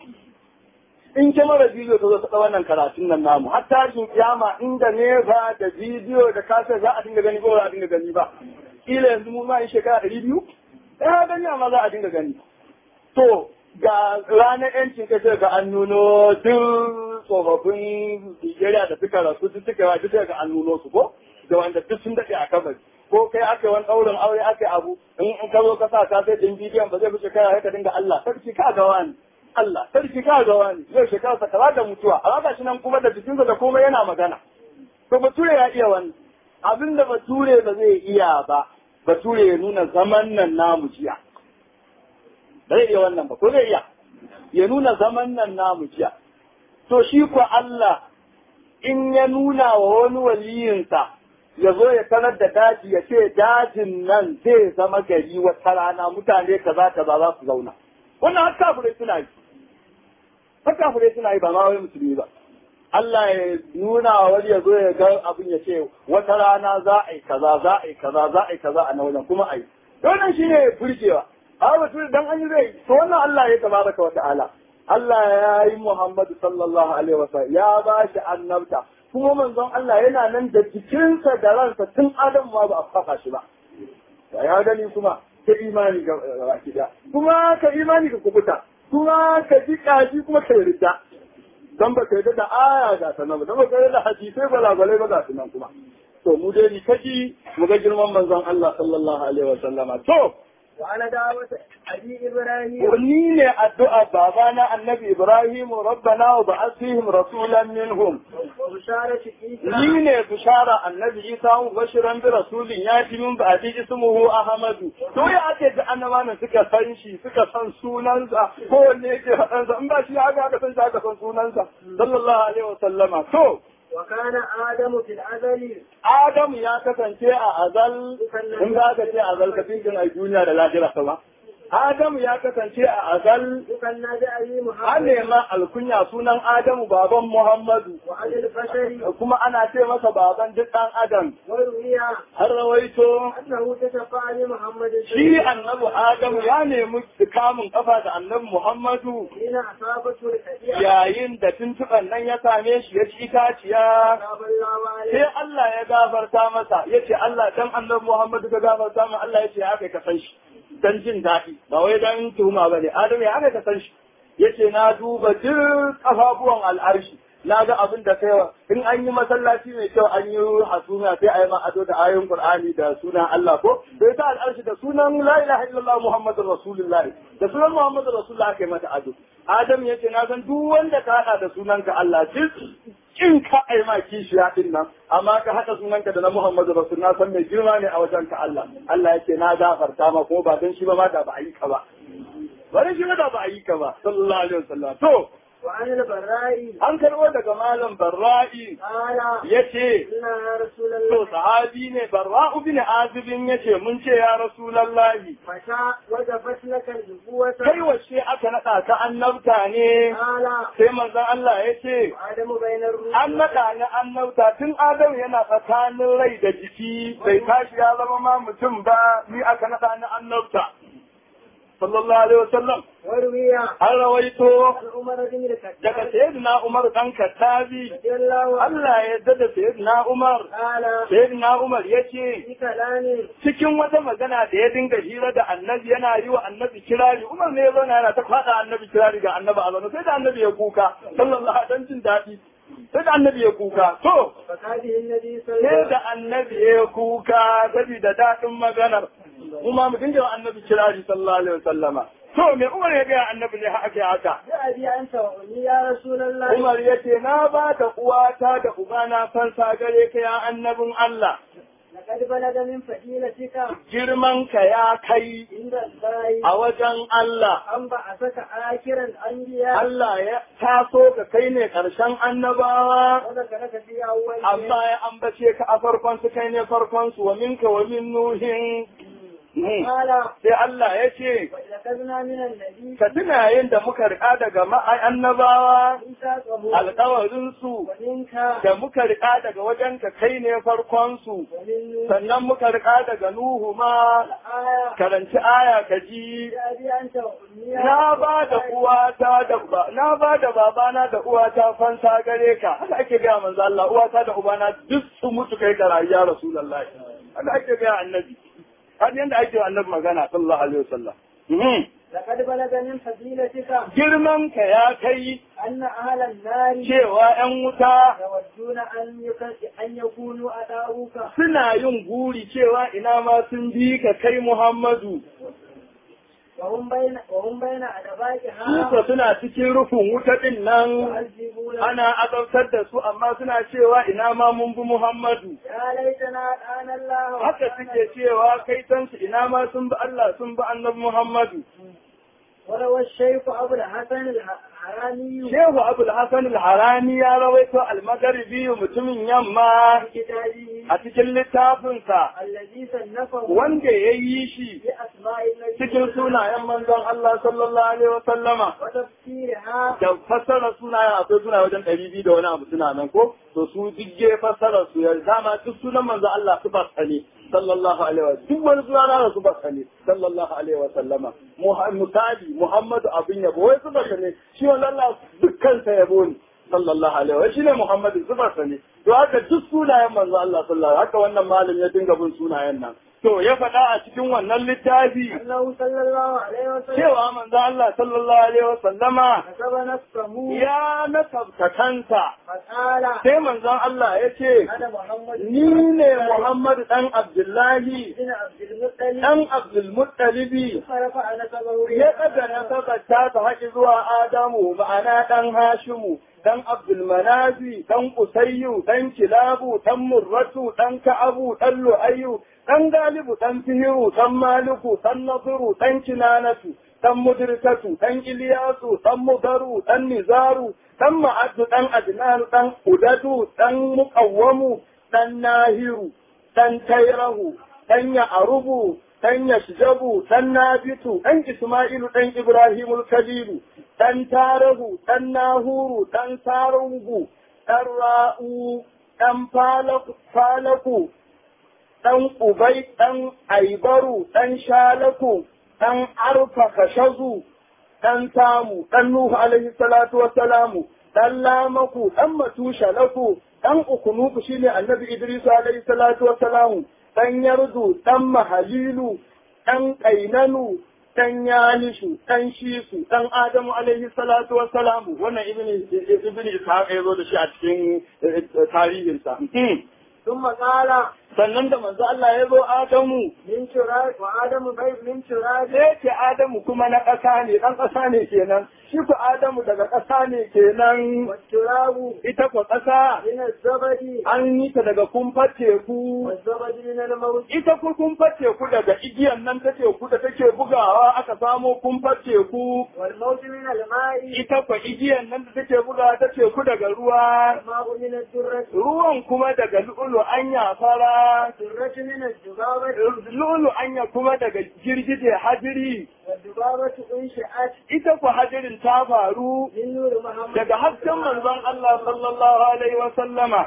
in kyamara bidiyo ta zo ta wannan karatun nan namu har tashin kiyama inda nesa da bidiyo da kasar za a dinga gani ko ba za a dinga gani ba kila yanzu mu ma yi shekara ɗari biyu ɗaya gani amma za a dinga gani to ga ranar yancin kashe ga an nuno duk tsofaffin Nigeria da suka rasu duk suka yi duk ga an nuno su ko da wanda duk sun daɗe a kabari ko kai aka yi wani ɗaurin aure aka yi abu in in ka zo ka sa ka sai ɗin bidiyon ba zai fi shekara ya ka dinga Allah sarki ka ga wani Allah sarki ka ga wani yau shekara sa kaza da mutuwa amma ga shi nan kuma da jikinsa da komai yana magana to bature ya iya wani abin da bature ba zai iya ba bature ya nuna zaman nan namu jiya ba zai iya wannan ba ko zai iya ya nuna zaman nan namu jiya to shi ko Allah in ya nuna wa wani waliyinsa ya zo ya sanar da daji ya ce dajin nan zai zama gari wata rana mutane kaza kaza za su zauna wannan har kafirai suna yi har kafirai suna yi ba ma wai musulmi ba Allah ya nuna wa wani ya zo ya ga abin ya ce wata rana za a yi kaza za a yi kaza za a yi kaza a na wajen kuma a yi wannan shine burgewa a mutum dan an yi zai to wannan Allah ya tabaraka wa ta'ala Allah ya yi Muhammadu sallallahu alaihi wasallam ya ba shi annabta kuma manzon Allah yana nan da jikinsa da ransa tun Adam ma ba a fafa shi ba ya gani kuma ka imani ga baki da kuma ka imani ka kubuta kuma ka ji kaji kuma ka yarda dan ba ka yarda da aya ga sanan ba dan ba ka yarda da hadisai balagwalai ba ga sunan kuma to mu dai ni kaji mu ga girman manzon Allah sallallahu alaihi wasallama to وأنا دعوة أبي إبراهيم ni ne addu'a babana annabi Ibrahim rabbana wa ba'ath fihim rasulan minhum وبشارة عيسى ni ne bishara annabi Isa mu bashiran bi rasulin ya fi min ba'di ismuhu Ahmadu to ya ake da annabawan suka san shi suka san sunansa ko wanne yake faɗansa in ba shi haka aka san shi aka san sunansa sallallahu alaihi wa sallama to وكان آدم في الأزل Adamu ya kasance a azal in za ka ce azal ka fi a duniya da lahira sama Adamu ya kasance a azal يكنى بأبي an محمد nema alkunya sunan Adamu baban Muhammadu وعلى البشر kuma ana ce masa baban duk ɗan Adam وروي har rawaito أنه تشفع لمحمد shi annabi Adamu ya nemi kamun kafa da annabi Muhammadu حين أصابته الحديث yayin da tuntuɓan nan ya same shi ya ci itaciya تاب الله sai عليه Allah ya gafarta masa ya ce Allah dan annabi Muhammadu ka gafarta ma Allah ya ce haka ka san shi dan jin daɗi ba wai dan tuhuma bane Adamu ya haka ka san shi ya ce na duba duk kafafuwan al'arshi na ga abin da kai in an yi masallaci mai kyau an yi hasuna sai a yi ma ado da ayoyin Qur'ani da sunan Allah ko sai ta al'arshi da sunan la ilaha illallah Muhammadur Rasulullah da sunan Muhammadur Rasulullah aka yi mata ado Adam ya ce na san duk wanda ka hada da sunanka Allah duk kin ka ai ma kishiya din nan amma ka haɗa sunanka da na Muhammadu Rasul na san mai girma ne a wajen ka Allah Allah yake na gafarta ma kuma ba dan shi ba ma da ba a yi ka ba bari shi ma da ba a yi ka ba sallallahu alaihi wasallam to وعن البراء an karbo daga malam barra'i قال yace قلنا يا رسول to الله sahabi ne barra'u bin azibin yace mun ce ya rasulullahi متى وجبت لك النبوة kai wacce aka nada ka annabta ne قال sai manzon Allah yace وآدم بين الروح an naɗa ni annabta tun Adam yana tsakanin rai da jiki bai tashi ya zama ma mutum ba ni aka naɗa ni annabta sallallahu alaihi wasallam وروي an rawaito عن عمر بن daga الخطاب sayyidina Umar dan Kattabi رضي الله عنه Allah ya yarda da sayyidina Umar قال sayyidina Umar yace في كلام cikin wata magana da ya dinga hira da annabi yana yi wa annabi kirari Umar ne ya zauna yana ta faɗa annabi kirari ga annabi a zaune sai da annabi ya kuka sallallahu alaihi wasallam jin daɗi sai da annabi ya kuka to فكاته النبي صلى sai الله عليه da وسلم annabi ya kuka saboda daɗin maganar kuma mu dinga wa annabi kirari sallallahu alaihi wasallama to me Umar ya ga annabi ne haka haka بأبي أنت وأمي يا رسول الله Umar ya ce na ba da uwata da ubana fansa gare ka ya annabin Allah لقد بلغ من فضيلتك girman ka ya kai عند الله a wajen Allah أن بعثك آخر الأنبياء Allah ya taso ka kai ne ƙarshen annabawa وذكرك في أول amma ya ambace ka a farkon su kai ne farkon su wa minka wa min nuhin Hmm. قال sai Allah ya ce وإذا من النبي ka tuna yin da muka riƙa daga ma'ai annabawa ميثاقه alƙawarinsu ومنك da muka riƙa daga wajen ka kai ne farkonsu ومن sannan muka riƙa daga Nuhu ma الآية karanci aya ka ji بأبي أنت وأمي na ba da uwata da ba na ba da babana da uwata fansa gare ka haka ake gaya manzo Allah uwata da ubana duk su mutu kai ka rayu ya rasulullahi haka ake gaya annabi har yanda ake wa annabi magana sallallahu alaihi wasallam Mhm. لقد بلغ من فضيلتك girman ka ya kai أن أهل النار cewa ‘yan wuta يودون أن يك- أن يكونوا أداؤك suna yin guri cewa ina ma sun bi ka kai Muhammadu, وهم بين وهم بين أدبائها suka suna cikin rufin wuta ɗin nan يعذبون ana azabtar da su amma suna cewa ina ma mun bi Muhammadu. يا ليتنا أتانا الله Haka suke cewa kai tansu ina ma sun bi Allah sun bi annabi Muhammadu. وروى الشيخ أبو الحسن الحراني Shehu Abul Hassan al-Harani ya rawaito al-Magharibi mutumin yamma في كتابه a cikin littafinsa الذي صنفه wanda ya yi shi بأسماء النبي cikin sunayen manzon Allah sallallahu alaihi wa sallama وتفسيرها da fassara sunayen akwai suna wajen ɗari biyu da wani abu suna nan ko to su digge fassara su ya dama duk sunan manzon Allah su ba ne sallallahu alaihi wa duk wani suna na su ba ne sallallahu alaihi wa sallama misali Muhammadu abin yabo wai su ba ne shi wannan Allah dukkan sa yabo ne sallallahu alaihi wa shine Muhammadu su ba ne to haka duk sunayen manzon Allah sallallahu haka wannan malam ya dinga bin sunayen nan to ya faɗa a cikin wannan littafi أنه صلى الله عليه وسلم cewa manzo Allah sallallahu alaihi wa sallama كتب نفسه ya nasabta kansa فقال sai manzon Allah ya ce أنا محمد ni ne Muhammad dan Abdullahi بن عبد المطلب dan Abdul Muttalibi فرفع نسبه ya daga nasabar ta ta haƙi zuwa Adamu ma'ana dan Hashimu dan Abdul Manazi dan Usayyu dan Kilabu dan Murratu dan Ka'abu dan Lu'ayyu dan Galibu dan Fihiru dan Maliku dan Nasiru dan Kinanatu dan Mudrikatu dan Iliyasu dan Mudaru dan Nizaru dan Ma'addu dan Adnan dan Udadu dan Muqawwamu dan Nahiru dan Tairahu dan Ya'rubu dan Yashjabu dan Nabitu dan Isma'ilu dan Ibrahimul Kalilu dan Tarahu dan Nahuru dan Sarungu dan Ra'u dan Falaku Falaku dan Ubai dan Aibaru dan Shalaku dan Arfa Kashazu dan Tamu dan Nuhu alaihi salatu wassalamu dan Lamaku dan Matusha laku dan Ukunuku shine Annabi Idris alaihi salatu wassalamu dan Yardu dan Mahalilu dan Kainanu dan Yalishu dan Shisu dan Adamu alaihi salatu wassalamu wannan ibn ibn Ishaq ya zo da shi a cikin tarihinsa ثم قال sannan da manzo Allah ya zo Adamu من تراب وآدم بيت من تراب sai ce Adamu kuma na ƙasa ne ɗan ƙasa ne kenan shi ku Adamu daga ƙasa ne kenan والتراب ita ku ƙasa من الزبد an yi ta daga kumfar teku والزبد من الموت ita ku kumfar teku daga igiyan nan ta teku da take bugawa aka samo kumfar teku والموت من الماء ita ku igiyan nan da take bugawa ta teku daga ruwa الماء من الدرة ruwan kuma daga lu'ulu anya fara الدرة من الذبابة lu'ulu anya kuma daga girgije hajiri والذبابة أنشأت ita ku hajirin ta faru من نور محمد daga hasken manzon Allah sallallahu alaihi wa sallama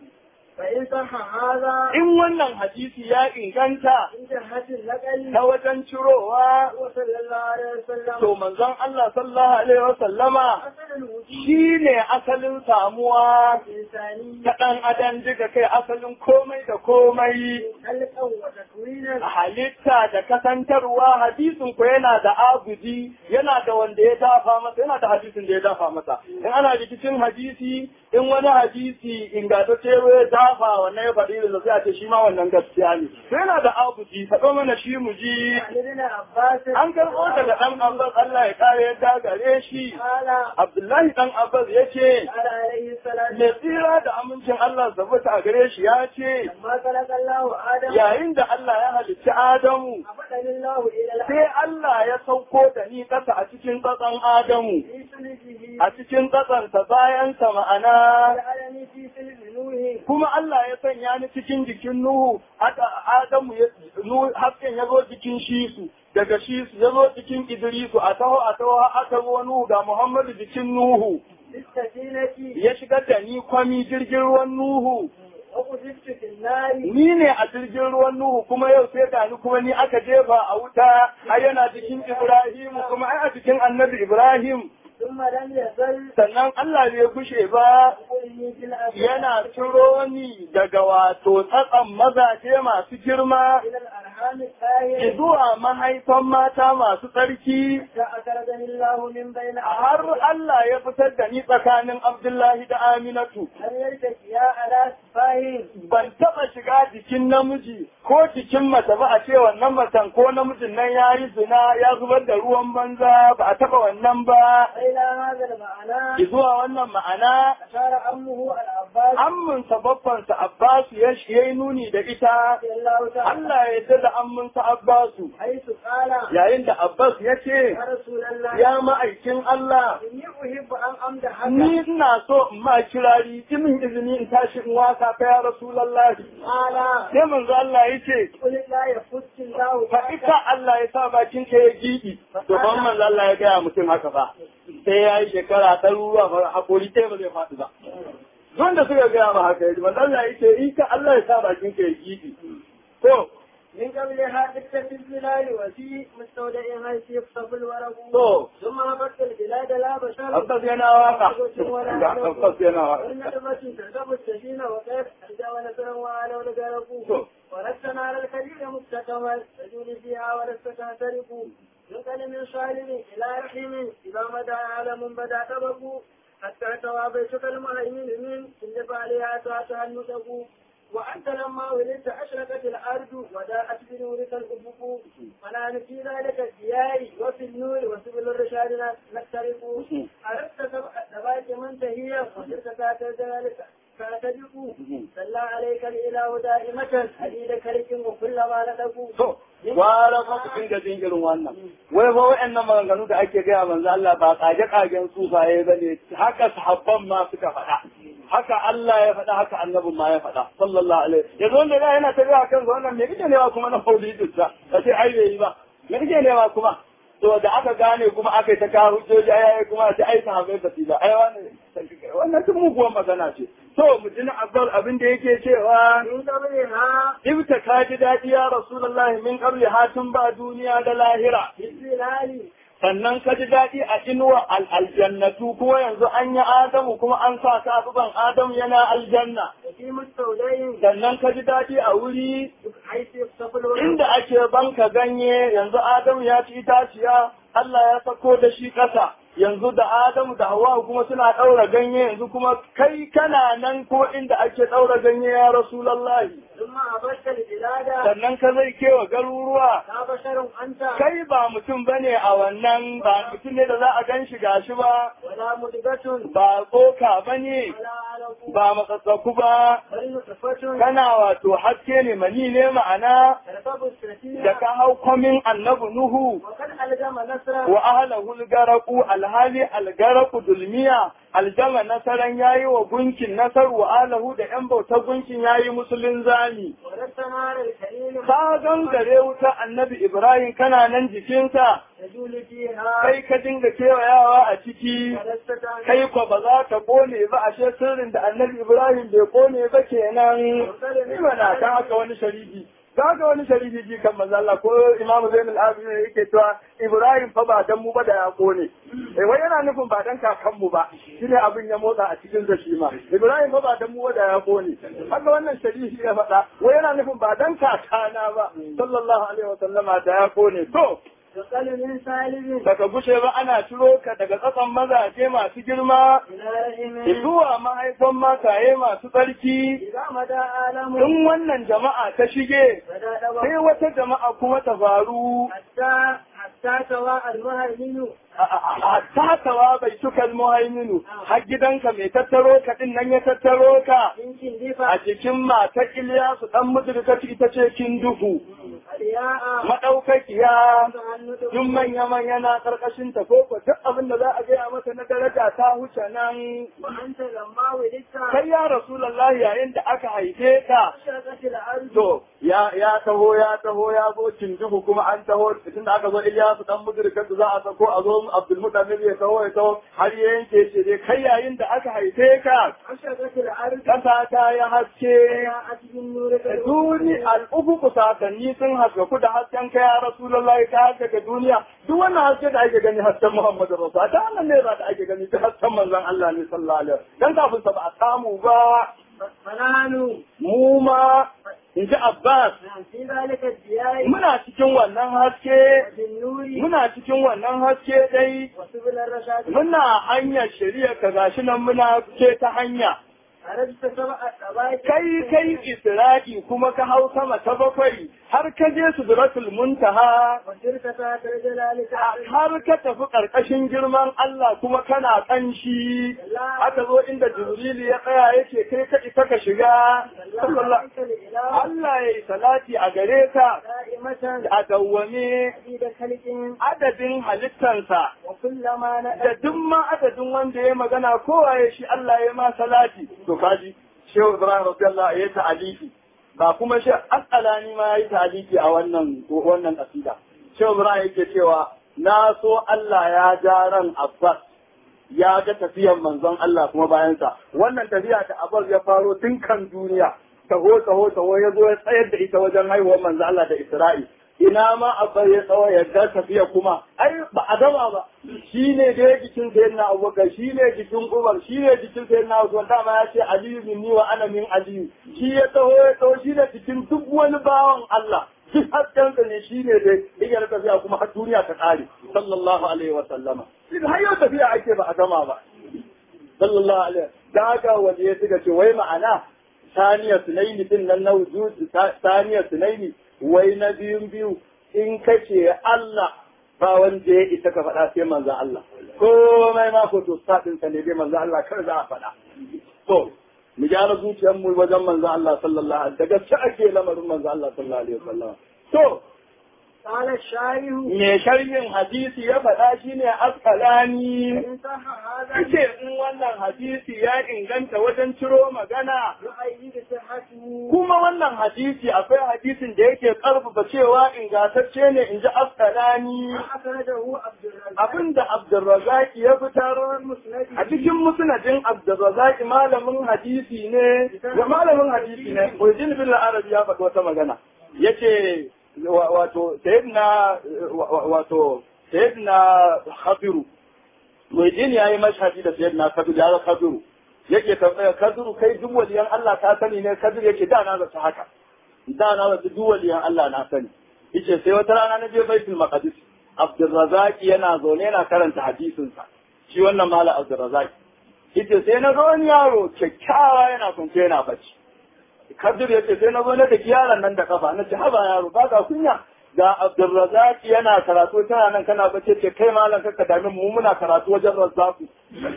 فإن صح هذا in wannan hadisi ya inganta من جهة النقل ta wajen cirowa وصلى الله عليه وسلم to manzon Allah sallallahu alaihi wa sallama أصل الوجود shine asalin samuwa الإنساني ta ɗan adam duka kai asalin komai da komai خلقا وتكوينا a halitta da kasantarwa hadisin ku yana da abudi yana da wanda ya dafa masa yana da hadisin da ya dafa masa in ana rikicin hadisi in wani hadisi ingantacce ya dafa wannan ya faɗi da sai a ce shi ma wannan gaskiya ne to yana da abudi faɗo mana shi mu ji عن ابن عباس an karɓo daga ɗan abbas Allah ya kare yadda gare shi قال Abdullahi ɗan abbas ya ce قال عليه الصلاة mai tsira da amincin Allah tabbata a gare shi ya ce لما خلق الله آدم yayin da Allah ya halicci Adamu أبدل الله إلى الأرض sai Allah ya sauko da ni ƙasa a cikin tsatsan Adamu, في سلبه a cikin tsatsansa bayansa ma'ana, جعلني في سلب نوح kuma Allah ya sanya ni cikin jikin Nuhu, haka Adamu ya, Nuhu, hasken ya zo jikin Shisu, daga Shisu ya zo jikin Idrisu, a taho a taho aka zo Nuhu ga Muhammadu jikin Nuhu, بالسكينة ya shigar da ni kwami jirgin ruwan Nuhu. وقذفت في النار Ni ne a jirgin ruwan Nuhu kuma yau sai ga ni kuma ni aka jefa a wuta, ai yana jikin Ibrahimu kuma ai a jikin annabi Ibrahim. ثم لم يزل sannan Allah bai kushe ba يقولني في الأرض yana ciro ni daga wato tsatsan mazaje masu girma إلى الأرحام الطاهرة zuwa mahaifan mata masu tsarki فأخرجني الله من بين har Allah ya fitar da ni tsakanin Abdullahi da Aminatu أن يلتقيا على سفاه ban taɓa shiga jikin namiji ko jikin mace ba a ce wannan macen ko namijin nan ya yi zina ya zubar da ruwan banza ba a taɓa wannan ba إلى هذا المعنى zuwa wannan ma'ana أشار أمه العباس amminsa babbansa Abbasu ya yi nuni da ita رضي الله تعالى Allah ya yarda da amminsa Abbasu حيث قال yayin da Abbas ya ce يا رسول الله ya ma'aikin Allah إني أحب أن أمدحك ni ina so in ma kirari min izini in tashi in waka ka ya Rasulullah قال sai manzo Allah ya ce قل لا يفت الله fa ita Allah ya sa bakin ka ya gidi to ban manzo Allah ya gaya mutum haka ba sai ya yi shekara ɗaruruwa ba hakuri sai ba zai faɗi ba wanda suka gaya ma haka yaji manzo Allah ya ce ita Allah ya sa bakin ka ya gidi to من قبلها دكة البلاد وفي مستودع حيث يخطف الورق to ثم هبطت البلاد لا بشر Abbas yana waka ga Abbas yana waka والنسبة تركب السفينة وكيف أجا ونسرا وعلى ولقارقوا ولست نار الخليل مستقما تجول فيها ولست تهترق ينقل من صالب إلى رحم إذا مدى عالم بدا تبق حتى توى بيتك المهيمن من كل فعلها تحتها النسق وأنت لما ولدت أشرقت الأرض وداءت بنورك الأفق ونحن في ذلك الديار وفي النور وسبل الرشاد نخترق عرفت سبع سبعة منتهية وصرت كاتب ذلك كاتبك صلى عليك الإله دائمة حديد كرك وكلما ندقوا to gwara fa ku dinga jin irin wannan wai fa wa'annan maganganu da ake gaya manzo Allah ba kage kagen sufaye bane haka sahabban ma suka faɗa haka Allah ya faɗa haka annabin ma ya faɗa sallallahu alaihi yanzu wanda da yana tafiya kan wannan me kike newa kuma na maulidin sa kace ai bai yi ba me kike newa kuma to da aka gane kuma aka yi ta kawo hujjoji ai kuma ta ai sahabbai ba su ba ai wannan wannan tun muguwar magana ce to mu ji na abbal abin da yake cewa من قبلها Ibta ka ji daɗi ya Rasulullahi min ƙarli hatun ba duniya da lahira. بالظلال Sannan ka ji daɗi a inuwa aljannatu kuma yanzu an yi Adamu kuma an sa kafuban Adamu yana aljanna. وفي مستودع Sannan ka ji daɗi a wuri حيث يخطف الورق inda ake banka ganye yanzu Adamu ya ci itaciya Allah ya sako da shi ƙasa. Yanzu da Adamu da Hawwa kuma suna ɗaura ganye yanzu kuma kai kana nan ko inda ake ɗaura ganye ya Rasulullahi. ثم عبدت البلاد sannan ka zai kewa garuruwa لا بشر أنت kai ba mutum bane a wannan ba mutum ne da za a gan shi gashi ba ولا مدبة ba tsoka bane ولا علق ba matsatsaku ba بل نطفة kana wato haske ne mani ne ma'ana تركب السفينة da ka hau kwamin annabi nuhu وقد ألزم نصرا wa ahlahu al-garaku alhali al-garaku dulmiya aljama nasaran yayi wa gunkin nasar wa ahlahu da yan bautar gunkin yayi musulun zami ولست نار الكريم ka gangare wuta annabi ibrahim kana nan jikinsa تجول فيها kai ka dinga kewayawa a ciki ولست تعمل kai ko ba za ka kone ba ashe sirrin da annabi ibrahim bai kone ba kenan ni mana ta haka wani sharifi ta haka wani sharifi ji kan manzo Allah ko imamu zainul abidin yake cewa ibrahim fa ba dan mu ba da ya kone eh wai yana nufin ba dan kakan mu ba shine abin ya motsa a cikin da shi ma ibrahim fa ba dan mu ba da ya kone haka wannan sharifi ya faɗa wai yana nufin ba dan kakana ba sallallahu alaihi wa sallama da ya kone to يقل من سالم baka gushe ba ana ciro ka daga ƙasan mazaje masu girma إلى رحم zuwa mahaifan mataye masu tsarki إذا مدى عالم in wannan jama'a ta shige بدا sai دوا wata jama'a kuma ta faru حتى حتى سواء المهيمن hatta tawa bai tukal muhaiminu har gidanka mai tattaro ka din nan ya tattaro ka يمكن a دفع cikin matar Iliyasu dan mudurka ita ce kin duhu الياء madaukakiya تعنت duk manya manya na karkashin ta ko ko duk abin da za a gaya mata na daraja ta huce nan وأنت لما ولدت kai ya rasulullahi yayin da aka haife ka أشرقت الأرض to ya ya taho ya taho ya zo cinduhu kuma an taho tunda aka zo Ilyasu dan mudurkan za a sako a zo Abdul Muttalib ya taho ya taho har ya yanke shi dai kai yayin da aka haife ka أشرقت الأرض kasa ta ya haske جاءت بالنور duni al'ubuku sakanni sun haskaku da hasken kai ya rasulullahi ta haskaka duniya duk wannan haske da ake gani hasken Muhammadu Rasul ta wannan ne da ake gani ta hasken manzon Allah ne sallallahu alaihi wasallam dan kafin sa ba a samu ba فنحن mu ma in ji Abbas في ذلك الدياء muna cikin wannan haske بالنور muna cikin wannan haske dai وسبل الرشاد muna hanyar shari'a ka gashi nan muna ce ta hanya عرفت سبع الطبائع kai kai isra'i kuma ka hau sama ta bakwai har ka je sudratul muntaha وسرت تحت جلالك har ka tafi karkashin girman Allah kuma kana kanshi aka zo inda Jibril ya tsaya yace kai ka isa ka shiga sallallahu عليك الإله Allah yayi salati a gare ka دائمة a dawwame عديد خلق adadin halittansa وكلما da نأت duk ma adadin wanda ya magana kowa ya shi Allah ya ma salati to kaji shehu Ibrahim radiyallahu ya ta'alifi ba kuma shi as'alani ma ya yi ta'alifi a wannan wannan kasida shehu Ibrahim yake cewa na so Allah ya ja ran Abbas ya ga tafiyar manzon Allah kuma bayansa wannan tafiya da Abbas ya faro tun kan duniya taho taho taho ya zo ya tsayar da ita wajen haihuwar manzon Allah da Isra'i ina ma Abbas ya tsawo ya ga tafiya kuma ai ba a gama ba shi ne da ya jikin sayyidina Abubakar shi ne jikin Umar shi ne jikin sayyidina Usman dama ya ce Aliyu minni wa ana min Aliyu shi ya taho ya taho shi ne jikin duk wani bawan Allah duk haskensa ne shi ne da igiyar tafiya kuma har duniya ta ƙare sallallahu alaihi wa sallama shi har yau tafiya ake ba a gama ba sallallahu alaihi da haka waje ya suka ce wai ma'ana saniya sunaini din nan na wujud saniya sunaini wai na biyun biyu in kace Allah ba wanda ya isa ka faɗa sai manzo Allah komai ma ko to sadin sa ne dai manzo Allah kar za a faɗa to mu gyara zuciyar mu wajen manzo Allah sallallahu alaihi wasallam da gaske ake lamarin manzo Allah sallallahu alaihi wasallam to قال الشاعر me sharhin hadisi ya faɗa shine askalani إن صح هذا yace in wannan hadisi ya inganta wajen ciro magana يؤيد صحته kuma wannan hadisi akwai hadisin da yake karfafa cewa ingantacce ne in ji askalani أخرجه عبد الرزاق abinda Abdulrazak ya fitar a cikin musnadin Abdulrazak malamin hadisi ne da malamin hadisi ne Muhyiddin bin Arabi ya faɗi wata magana yace wa- wato sayyidina wa- wato sayyidina Khadiru Muhyiddin yayi mashhadi da sayyidina Khadiru ya Khadiru yake tambaya Khadiru kai duk waliyan Allah ka sani ne Khadiru yake da na zata haka da na zata duk waliyan Allah na sani yace sai wata rana na je Baitul Maqdis Abdulrazak yana zaune yana karanta hadisinsa shi wannan mala Abdulrazak yace sai na ga wani yaro kyakkyawa yana kwance yana bacci Kabir ya ce sai na zo na da yaron nan da kafa na ce haba yaro ba ka kunya ga Abdulrazak yana karatu tana nan kana bace ce kai malam ka dami mu muna karatu wajen Razzaku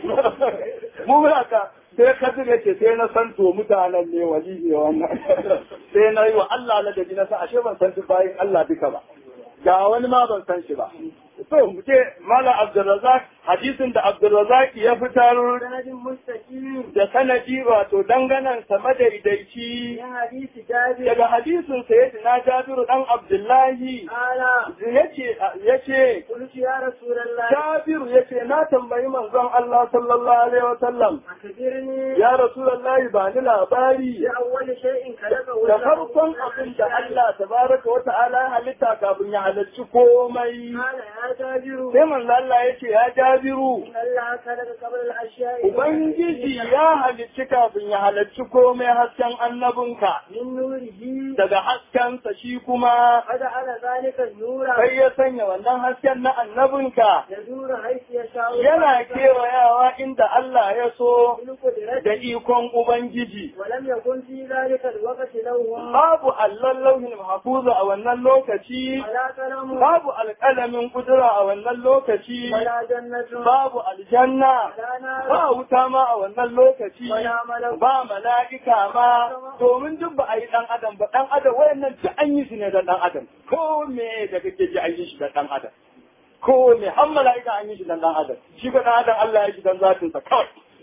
mu muna ka sai Kabir ya ce sai na san to mutanen ne wali ne wannan sai na yi wa Allah ladabi na sa ashe ban san duk bayin Allah duka ba ga wani ma ban san shi ba to mu ce malam Abdulrazak hadisin da Abdulrazak ya fitar sanadin mustaqim da sanadi wato danganan sa madaidaici min hadisi jabir daga hadisin sayyidina Jabiru dan Abdullahi ala yace yace قلت يا رسول الله Jabiru yace na tambayi manzon Allah sallallahu alaihi wasallam أخبرني ya Rasulullahi ba ni labari بأول شيء خلقه da الله farkon abin da Allah tabaraka wa ta'ala ya halitta kafin ya halarci komai قال يا جابر sai manzo Allah yace ya Jabiru إن الله خلق قبل الأشياء Ubangiji ya halicci kafin ya halarci komai hasken annabinka من نوره daga haskensa shi kuma فجعل ذلك النور sai ya sanya wannan hasken na annabinka يدور حيث يشاء yana kewayawa inda Allah ya so بالقدرة da ikon Ubangiji. ولم يكن في ذلك الوقت لوم Babu allon lauhin mahfuza a wannan lokaci, ولا كلام babu alƙalamin kudura a wannan lokaci, ولا جنة babu aljanna, ولا نار ba wuta ma a wannan lokaci, ولا ملك ba mala'ika ma, domin duk ba a yi ɗan adam ba, ɗan adam wayannan duk an yi su ne don ɗan adam, ko me da kake ji an yi shi don ɗan adam. Ko me har mala'ika an yi shi don ɗan adam, shi ba ɗan adam Allah ya yi shi don zatinsa kawai.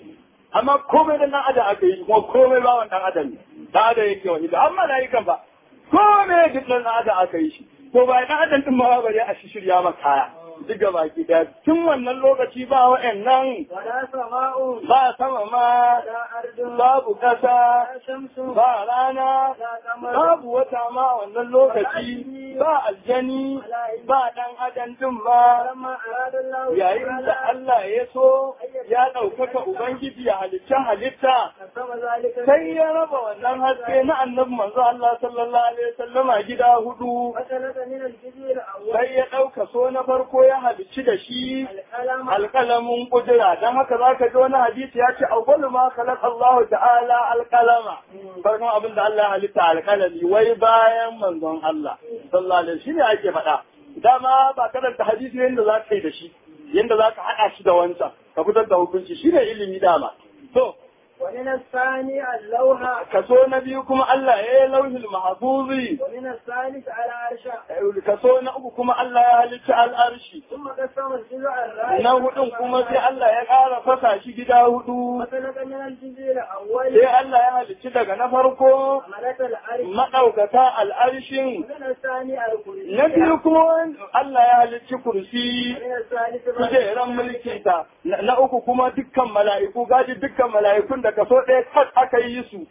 amma komai da ɗan adam aka yi kuma komai bawan ɗan adam ne ɗan adam yake wani da amma na yi kan ba komai duk ɗan adam aka yi shi to ba ɗan adam ɗin ma bare a shi shirya maka kaya duk ga baki ɗaya tun wannan lokaci ba wa'annan ولا سماء ba sama ma ولا أرض babu ƙasa ولا شمس ba rana ولا قمر babu wata ma a wannan lokaci ba aljani ba ɗan adam ɗin ma فلما أراد الله yayin da Allah ya so ya ɗaukaka Ubangiji ya halitta halitta قسم ذلك sai ya raba wannan haske na annabi manzo Allah sallallahu alaihi wasallama gida hudu وسلك من الجزء الأول sai ya ɗauka so na farko ya halicci da shi القلم alƙalamin kudura don haka za ka ji wani hadisi ya ce awwalu ma khalaq Allah ta'ala alƙalama farkon abin da Allah ya halitta alƙalami wai bayan manzon Allah sallallahu alaihi shine ake faɗa dama ba karanta hadisi yadda za ka yi da shi yadda za ka haɗa shi da wancan ka fitar da hukunci shine ilimi dama to ومن الثاني اللوحة kaso na biyu kuma Allah ya yi lauhil mahfuzi ومن الثالث على عرشه kaso na uku kuma Allah ya halicci al'arshi ثم قسم الجزء الرابع na hudun kuma sai Allah ya ƙara fasa shi gida hudu وسلك من الجزء الأول sai Allah ya halicci daga na farko حملة العرش maɗaukata al'arshin ومن الثاني الكرسي na biyu kuma Allah ya halicci kursi ومن الثالث kujeran mulki ta na na uku kuma dukkan mala'iku gaji dukkan mala'ikun da kaso ɗaya kat aka yi su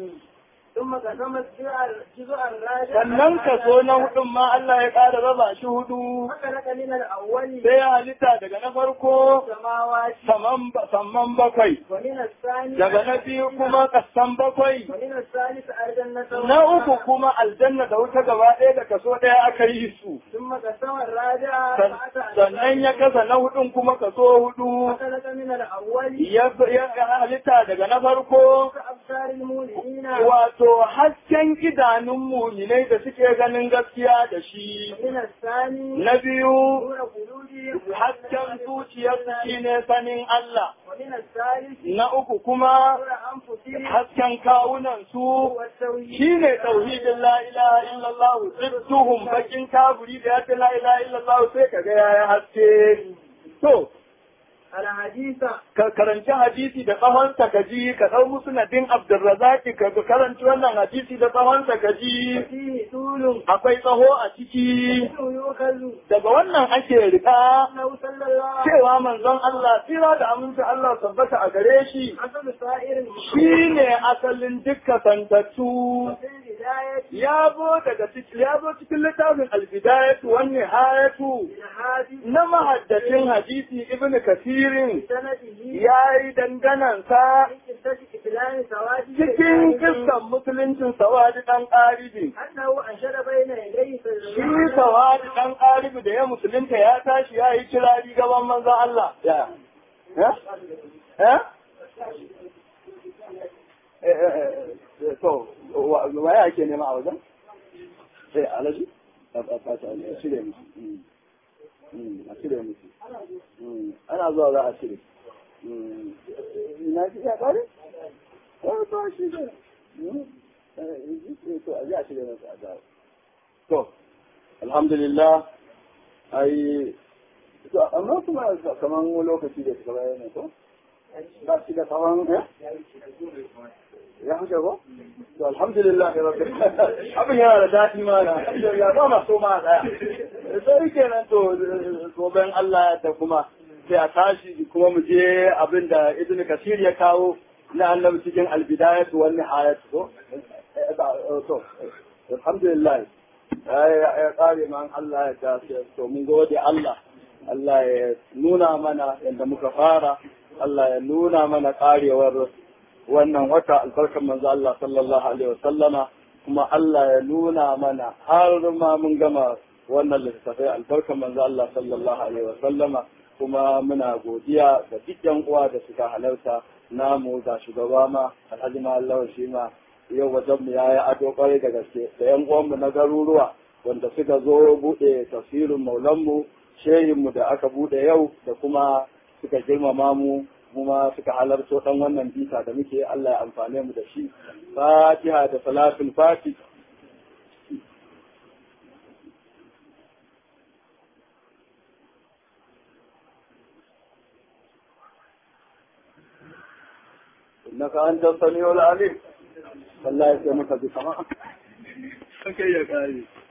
ثم قسم الجزء الجزء الرابع sannan kaso na hudun ma Allah ya ƙara raba shi hudu وسلك من الأول sai ya halitta daga na farko السماوات saman samman bakwai ومن الثاني daga na biyu kuma kasan bakwai ومن الثالث الجنة na uku kuma aljanna da wuta gaba ɗaya da kaso ɗaya aka yi su ثم قسم الرابع San- sannan ya kasa na hudun kuma kaso hudu وسلك من الأول ya ya halitta daga na farko أبصار المؤمنين wato hasken idanun muminai da suke ganin gaskiya da shi ومن الثاني na biyu نور قلوبهم hasken zuciyarsu shine sanin Allah ومن الثالث na uku kuma نور أنفسهم hasken kawunan su والتوحيد shine tauhidin la ilaha illallah zidduhum bakin kaburi da ya ce la ilaha illallah sai kaga yaya haske to الحديث ka karanci hadisi da tsawonsa ka ji ka ɗau musnadin Abdulrazaki ka karanci wannan hadisi da tsawonsa ka ji فيه طول akwai tsaho a ciki منه يؤخذ daga wannan ake rika أنه صلى الله عليه cewa manzon Allah tsira da aminci Allah tabbata a gare shi وسلم سائر shi ne asalin dukka santattu في البداية ya zo daga ciki ya zo cikin littafin albidayatu wan nihayatu الحادث na mahaddacin hadisi ibn kasirin بسنده ya yi danganansa في قصة إسلام سواد cikin kissan musuluncin sawadi dan ƙaribi أنه أنشد بين يديه shi sawadi dan ƙaribi da ya musulunta ya tashi ya yi kirari gaban manzon Allah ya ya eh to waye ake nema a wajen sai alaji a cire musu a cire musu ana zuwa za a cire ina ji ya kare? ko to shi ne to a ji a cire musu a dawo to alhamdulillah ai to amma kuma kaman lokaci da suka bayar ne ko ba shi da kaman ya huce ko to alhamdulillah rabbil abin yana da daɗi ma da alhamdulillah ba ma so ma daya sai kenan to goben Allah da kuma sai a tashi kuma mu je abin da ibnu kasir ya kawo na annabi cikin albidayat wal nihayat ko to alhamdulillah ya kare man Allah ya ta to mun gode Allah Allah ya nuna mana yadda muka fara Allah ya nuna mana karewar wannan wata albarkar manzo Allah sallallahu alaihi wasallama kuma Allah ya nuna mana har ma mun gama wannan littafai albarkar manzo Allah sallallahu alaihi wasallama kuma muna godiya da duk uwa da suka halarta namu ga shugaba ma alhaji ma Allah shi ma yau wajen mu yayi ado kwarai da gaske da yan uwan mu na garuruwa wanda suka zo bude tafsirin maulan mu shehin mu da aka bude yau da kuma suka girmama mu kuma suka halarto dan wannan bita da muke Allah ya amfane mu da shi Fatiha da salatul Fatih إنك أنت السميع العليم والله يسلمك بسماء كي يا